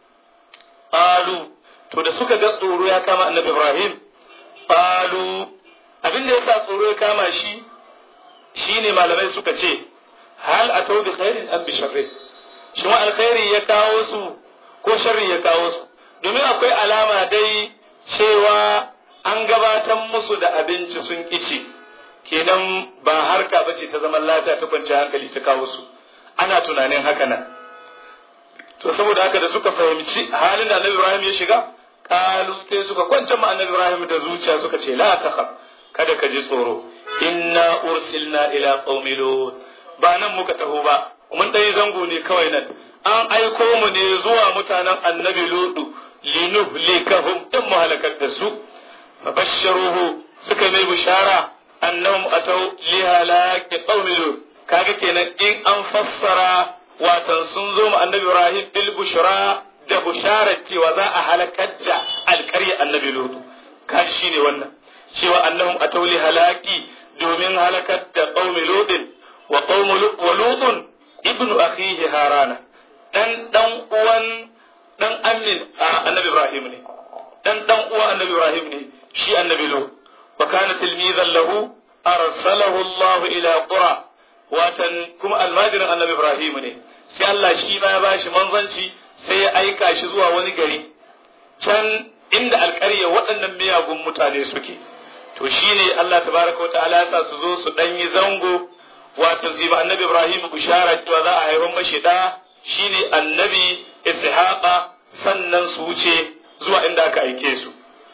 qalu to da suka ga tsoro ya kama annabi Ibrahim qalu abin da yasa tsoro ya kama shi shine malamai suka ce hal atau bi khairin am bi sharri shi ma alkhairi ya kawo su ko sharri ya kawo su domin akwai alama dai cewa an gabatar musu da abinci sun kici kenan ba harka bace ta zaman lafiya ta kwanciyar hankali ta kawo su ana tunanin haka nan to saboda haka da suka fahimci halin da annabi Ibrahim ya shiga kalu sai suka kwance ma annabi Ibrahim da zuciya suka ce la takhaf kada ka ji tsoro inna ursilna ila qaumi lut ba nan muka taho ba mun dai zango ne kawai nan an aiko mu ne zuwa mutanen annabi lutu linuhlikahum in mu halakar da su fabashsharuhu suka mai bishara annahum atau li halaki qaumi lut kaga kenan in an fassara watan sun zo mu annabi Ibrahim bil bushra da bushara cewa za a halakar da alƙarya annabi lut kashi shine wannan cewa annahum atau li halaki domin halakar da qaumi lutin wa qaumu wa lutun ibnu akhihi harana dan dan uwan dan amin annabi Ibrahim ne dan dan uwan annabi Ibrahim ne shi annabi lut wa kana tilmizan lahu arsalahu Allah ila qura watan kuma almajirin annabi Ibrahim ne sai Allah shi ma ya bashi manzanci sai ya aika shi zuwa wani gari can inda alƙarya waɗannan miyagun mutane suke to shine Allah tabaraka wata'ala ya sa su zo su ɗan yi zango wato ziba annabi Ibrahim bishara cewa za a haifar mashi da shine annabi Ishaqa sannan su wuce zuwa inda aka aike su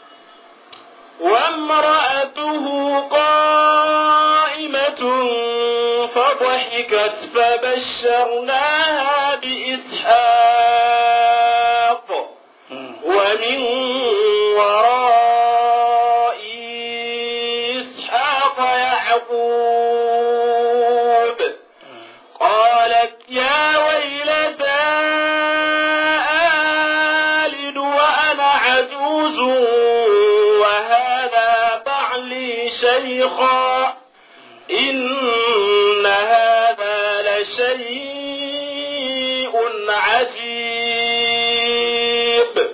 وامرأته قائمة فضحكت فبشرناها بإسحاق ومن وراء إسحاق يعقوب قالت يا ويلتى آلد وأنا عجوز وهذا بعلي شيخا إن هذا لشيء عجيب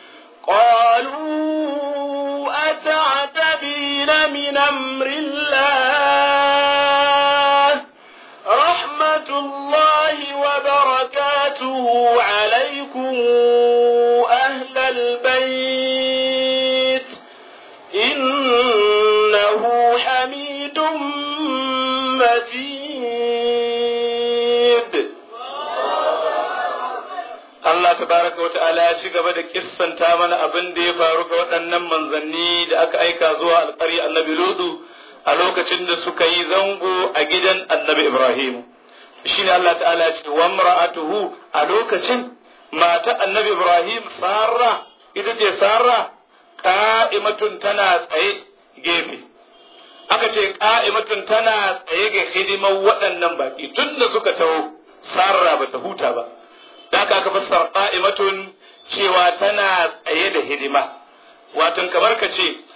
قالوا أتعتبين من أمر الله رحمة الله وبركاته عليكم أهل البيت إنه حميد مجيد Allah tabaraka wa ta'ala ya ci gaba da kissanta mana abin da ya faru ga waɗannan manzanni da aka aika zuwa alƙari annabi Lutu a lokacin da suka yi zango a gidan annabi Ibrahim. Shine Allah ta'ala ce wa mar'atuhu a lokacin mata annabi Ibrahim Sarra ita ce Sarra ka'imatun tana tsaye gefe. Aka ce ka'imatun tana tsaye ga hidimar waɗannan baƙi tun da suka taho Sarra ba ta huta ba. da aka aka fassara qa'imatun cewa tana tsaye da hidima watan kamar ka ce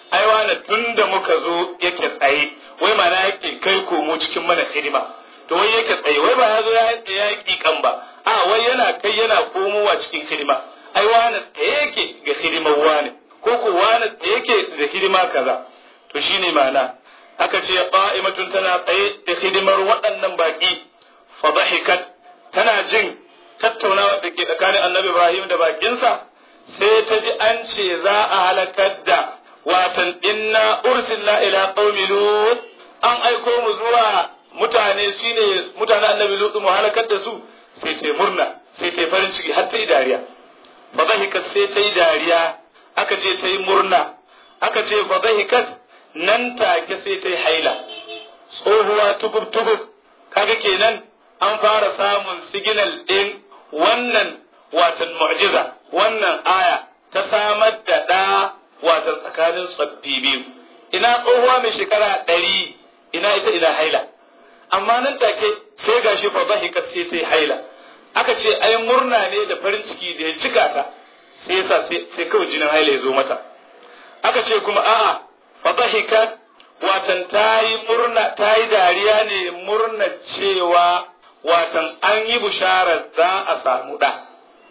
ai wani tun da muka zo yake tsaye wai mana yake kai komo cikin mana hidima to wai yake tsaye wai ba ya zo ya yi kikan ba a wai yana kai yana komowa cikin hidima ai wani tsaye yake ga hidimar wani ko ko wani tsaye yake da hidima kaza to shine ma'ana aka ce qa'imatun tana tsaye da hidimar waɗannan baki fa dhahikat tana jin tattaunawa da ke tsakanin annabi Ibrahim da bakinsa sai ta ji an ce za a halakar da watan inna ursilna ila qaumi lut an aiko mu zuwa mutane shine mutane annabi lut mu halakar da su sai ta murna sai ta farin ciki har ta yi dariya fa dhahikat sai ta yi dariya aka ce ta yi murna aka ce fa dhahikat nan take sai ta yi haila tsohuwa tugub tugub kaga kenan an fara samun siginal ɗin wannan watan mu'jiza wannan aya ta samar da ɗa watan tsakanin tsoffi biyu ina tsohuwa mai shekara ɗari ina ita ina haila amma nan take sai gashi fa dhahika sai sai haila aka ce ai murna ne da farin ciki da ya cika ta sai yasa sai kawai jinin haila ya zo mata aka ce kuma a'a fa dhahika watan ta yi murna ta yi dariya ne murna cewa watan an yi bisharar za a samu ɗa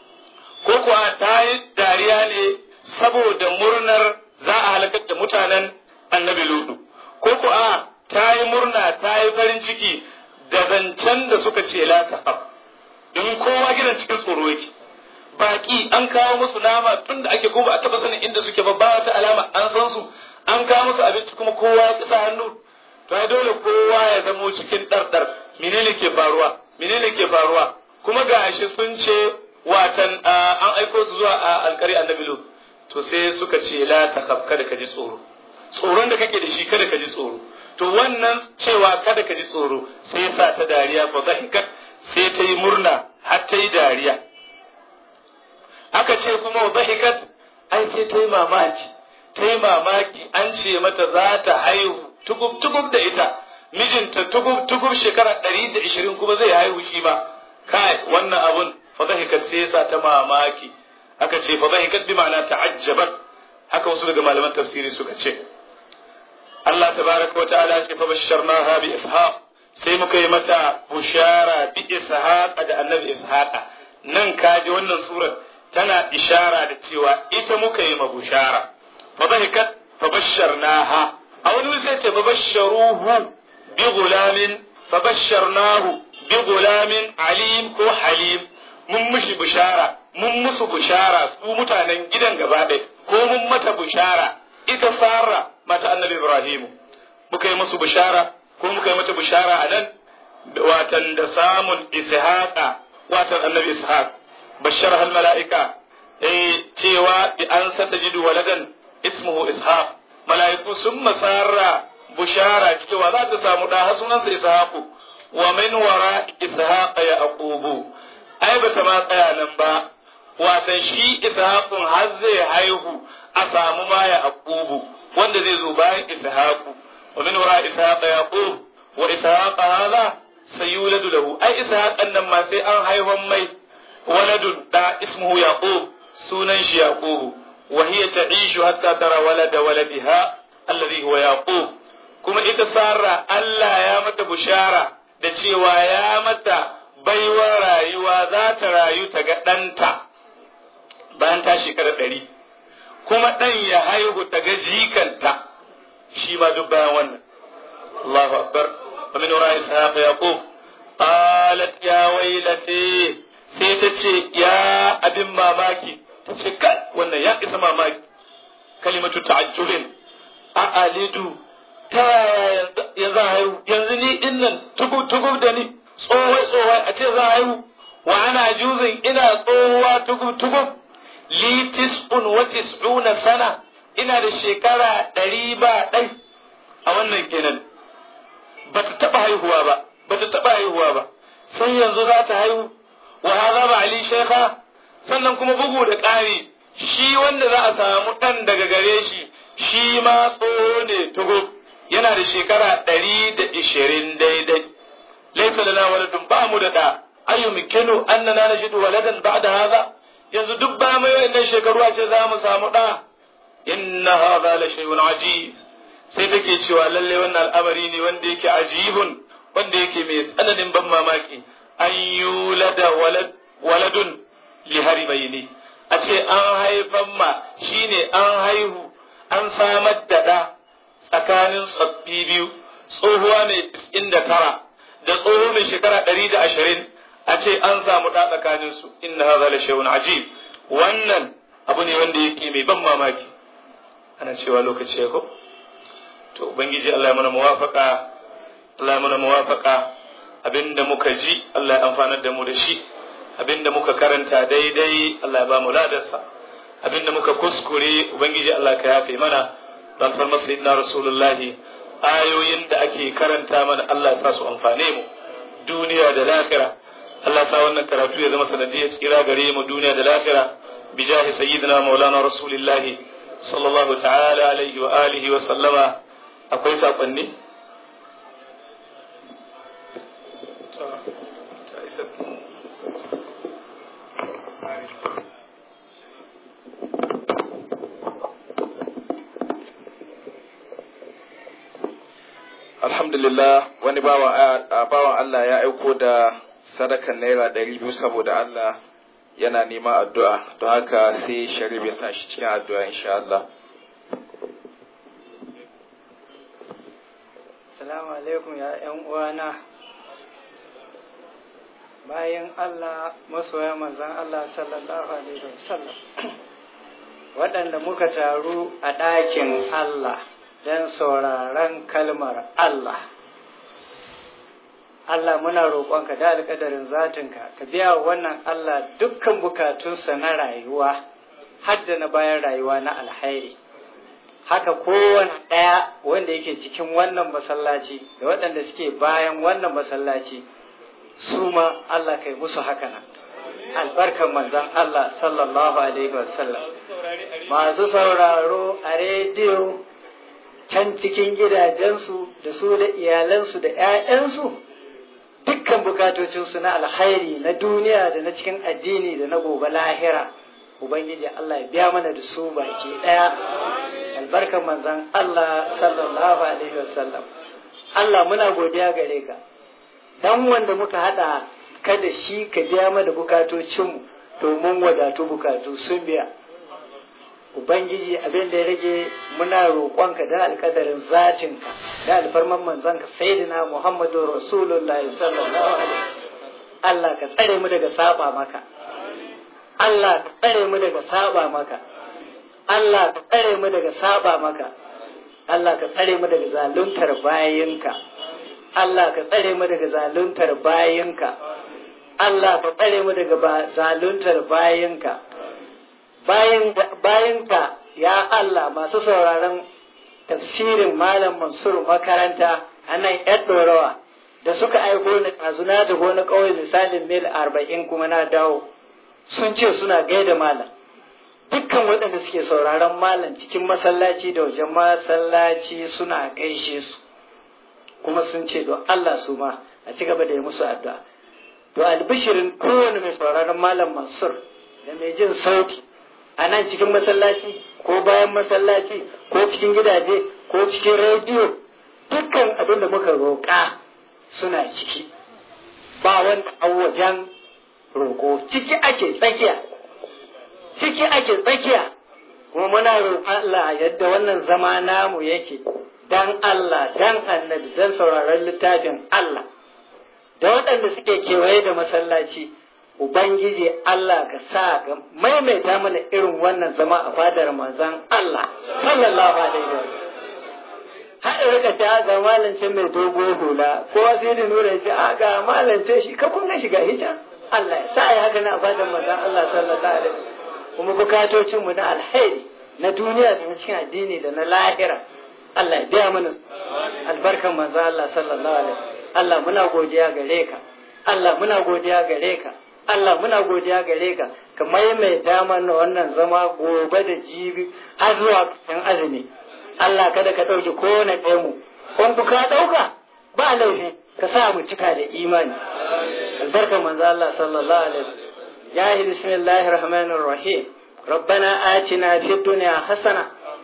ko kuwa ta yi dariya ne saboda murnar za a halakar da mutanen annabi ludu ko kuwa ta yi murna ta yi farin ciki da zancen da suka ce la ta in kowa gidan cikin tsoro yake baki an kawo musu nama tun da ake kuma a taba sanin inda suke ba ba wata alama an san su an kawo musu abinci kuma kowa ya kisa hannu to ai dole kowa ya zamo cikin ɗarɗar menene ke faruwa menene ke faruwa kuma gashi sun ce watan an aiko su zuwa a alkari annabi lut to sai suka ce la takhaf kada ka ji tsoro tsoron da kake da shi kada ka ji tsoro to wannan cewa kada ka ji tsoro sai ya sa ta dariya fa zahikat sai ta yi murna har ta yi dariya aka ce kuma wa zahikat ai sai ta yi mamaki ta yi mamaki an ce mata za ta haihu tugub tugub da ita mijinta tugub tugub shekara ɗari da ishirin kuma zai haihu shi ba kai wannan abun fa zahikat sai ya sa ta mamaki aka ce fa zahikat bi ma'ana ta'ajjabat haka wasu daga malaman tafsiri suka ce Allah tabaraka wa ta'ala ce fa basharnaha bi ishaq sai muka yi mata bushara bi ishaq da annabi ishaq nan kaji wannan surar tana ishara da cewa ita muka yi ma bushara fa bahikat fa basharnaha a wani wuri sai ce fa basharuhu bi gulamin fa basharnahu bi gulamin alim ko halim mun mushi bushara mun musu bushara su mutanen gidan gaba ɗaya ko mun mata bushara ita Sara mata annabi Ibrahimu muka yi musu bishara ko muka yi mata bishara a nan watan da samun ishaqa watan annabi ishaq bashar hal mala'ika eh cewa bi an satajidu waladan ismuhu ishaq mala'iku sun masara bushara cewa za ta samu da sunansa ishaqu wa min wara ishaq yaqubu ai bata ma tsaya nan ba watan shi ishaqun har zai haihu a samu ma yaqubu wanda zai zo bayan ishaqu wa min wara ishaq yaqub wa ishaq hadha sayuladu lahu ai ishaq nan ma sai an haifan mai waladun da ismuhu yaqub sunan shi yaqub wa hiya ta'ishu hatta tara walada waladiha alladhi huwa yaqub kuma ita sarra Allah ya mata bushara da cewa ya mata baiwar rayuwa za ta rayu ta ga ɗanta bayan ta shekara ɗari kuma ɗan ya haihu ta ga jikanta shi ma duk bayan wannan Allahu akbar wa min wara ishaq yaqub qalat ya wailati sai ta ce ya abin mamaki ta ce kai wannan ya isa mamaki kalimatu ta'ajjulin a alidu ta yaya yanzu haihu yanzu ni dinnan tugub tugub da ni tsohai tsohai a ce za haihu wa ana juzin ina tsohuwa tugub tugub li tis'un wa tis'una sana ina da shekara ɗari ba ɗai a wannan kenan ba ta taɓa haihuwa ba ba ta taɓa haihuwa ba sai yanzu za ta haihu wa hadha ba ali shaykha sannan kuma bugu da ƙari shi wanda za a samu ɗan daga gare shi shi ma tsoho ne tugo yana da shekara ɗari da ishirin daidai laisa lana waladun ba mu da ɗa ayu mikinu annana najidu waladan ba'da hadha yanzu duk ba mai wayannan shekaru a ce za mu samu ɗa inna hadha la shay'un ajib sai take cewa lalle wannan al'amari ne wanda yake ajibun wanda yake mai tsananin ban mamaki an yulada walad waladun li haribaini a ce an haifan ma shine an haihu an samar da ɗa tsakanin tsoffi biyu tsohuwa mai inda tara da tsoho mai shekara ɗari da ashirin a ce an samu ɗa tsakanin su inna hadha la shay'un ajib wannan abu ne wanda yake mai ban mamaki ana cewa lokaci ya ko to ubangiji Allah ya mana muwafaka Allah ya mana muwafaka abinda muka ji Allah ya amfanar da mu da shi abinda muka karanta daidai Allah ya ba mu ladarsa abinda muka kuskure ubangiji Allah ka yafe mana dan farma sayyidina rasulullahi ayoyin da ake karanta mana Allah ya sa su amfane mu duniya da lahira Allah ya sa wannan karatu ya zama sanadiyar tsira gare mu duniya da lahira bijahi sayyidina maulana rasulillahi sallallahu ta'ala alaihi wa alihi wa sallama akwai sakonni alhamdulillah wani bawan Allah ya aiko da sadakan naira ɗari biyu saboda Allah yana neman addu'a don haka sai sharif ya sa shi cikin addu'a insha Allah. Salamu alaikum ya ‘yan uwana bayan Allah masoya manzan Allah sallallahu alaihi wasallam waɗanda muka taru a ɗakin Allah don sauraron kalmar Allah. Allah muna roƙonka da alƙadarin zatinka, ka biya wa wannan Allah dukkan bukatunsa na rayuwa, hadda na bayan rayuwa na alhairi. Haka kowane ɗaya wanda yake cikin wannan masallaci da waɗanda suke bayan wannan masallaci, su ma Allah kai musu haka nan. Albarkan manzon Allah sallallahu Alaihi wasallam. Masu sauraro a rediyo can cikin gidajensu da su da iyalansu da ‘ya'yansu dukkan bukatocinsu na alkhairi na duniya da na cikin addini da na gobe lahira Ubangiji Allah ya biya mana da su baki ɗaya albarkar manzan Allah sallallahu alaihi wasallam Allah muna godiya gare ka dan wanda muka haɗa ka da shi ka biya mana bukatocinmu domin wadatu bukatu sun biya Ubangiji abin da ya rage muna roƙonka da alƙadarin zatinka da alfarman manzanka sayyidina Muhammadu Rasulullah sallallahu alaihi Allah ka tsare mu daga saba maka Allah ka tsare mu daga saba maka Allah ka tsare mu daga saba maka Allah ka tsare mu daga zaluntar bayinka Allah ka tsare mu daga zaluntar bayinka Allah ka tsare mu daga zaluntar bayinka bayanka ya Allah masu sauraron tafsirin Malam Mansur makaranta a nan ‘yan ɗorawa da suka aiko ni ɗazuna da gona ƙauye misalin mil arba'in kuma na dawo sun ce suna gaida malam dukkan waɗanda suke sauraron malam cikin masallaci da wajen masallaci suna gaishe su kuma sun ce don Allah su ma a ci gaba da yi musu addu'a to albishirin kowane mai sauraron malam Mansur da mai jin sauti a nan cikin masallaci ko bayan masallaci ko cikin gidaje ko cikin rediyo dukkan abin da muka roƙa suna ciki ba wanda a wajen roƙo ciki ake tsakiya ciki ake tsakiya kuma muna roƙon Allah yadda wannan zama namu yake dan Allah dan annabi dan sauraron littafin Allah da waɗanda suke kewaye da masallaci Ubangiji Allah ka sa ka maimaita mana irin wannan zama a fadar manzon Allah sallallahu alaihi wa har rika ta ga malance mai dogo hula ko sai da nura ya ce a ga malance shi ka kunna shiga hijab Allah ya sa ya haka na fadar manzon Allah sallallahu alaihi kuma bukatocin mu na alheri na duniya da na cikin addini da na lahira Allah ya biya mana albarkan manzon Allah sallallahu alaihi Allah muna godiya gare ka Allah muna godiya gare ka Allah muna godiya gare ka ka maimaita mana wannan zama gobe da jibi har zuwa kan azumi Allah kada ka ɗauki kowane ɗaya mu kun ku ka ɗauka ba laifi ka sa mu cika da imani albarkar manzo Allah sallallahu alaihi wasallam ya bismillahir rahmanir rahim ربنا آتنا في الدنيا حسنة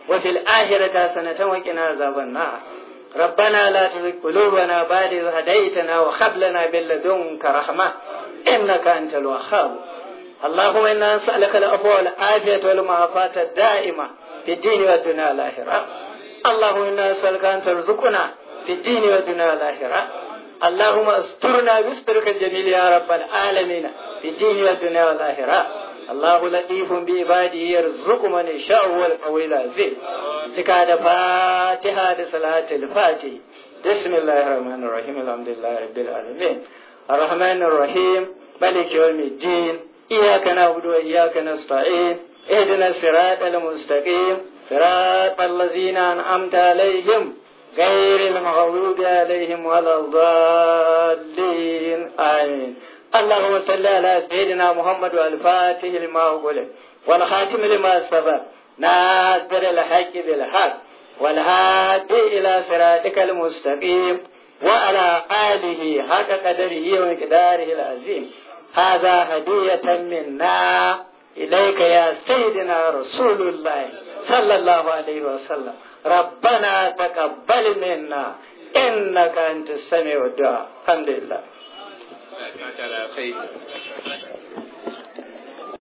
وفي الآخرة حسنة وقنا عذاب النار ربنا لا تزغ قلوبنا بعد إذ هديتنا وهب لنا من لدنك رحمة إنك أنت الوهاب اللهم إنا نسألك العفو والعافية والمعافاة الدائمة في الدين والدنيا والآخرة اللهم إنا نسألك أن ترزقنا في الدين والدنيا والآخرة اللهم استرنا بسترك الجميل يا رب العالمين في الدين والدنيا والآخرة الله لطيف بعباده يرزق من يشاء والقوي العزيز زكاة فاتحة صلاة الفاتح بسم الله الرحمن الرحيم الحمد لله رب العالمين الرحمن الرحيم ملك يوم الدين إياك نعبد وإياك نستعين اهدنا الصراط المستقيم صراط الذين أنعمت عليهم غير المغضوب عليهم ولا الضالين آمين اللهم صل على سيدنا محمد والفاتح لما أغلق والخاتم لما سبق ناصر الحق بالحق والهادي إلى صراطك المستقيم وعلى آله حق قدره ومقداره العظيم هذا هدية منا إليك يا سيدنا رسول الله صلى الله عليه وسلم ربنا تقبل منا إنك أنت السميع الدعاء الحمد لله Allah ya saka da alkhairi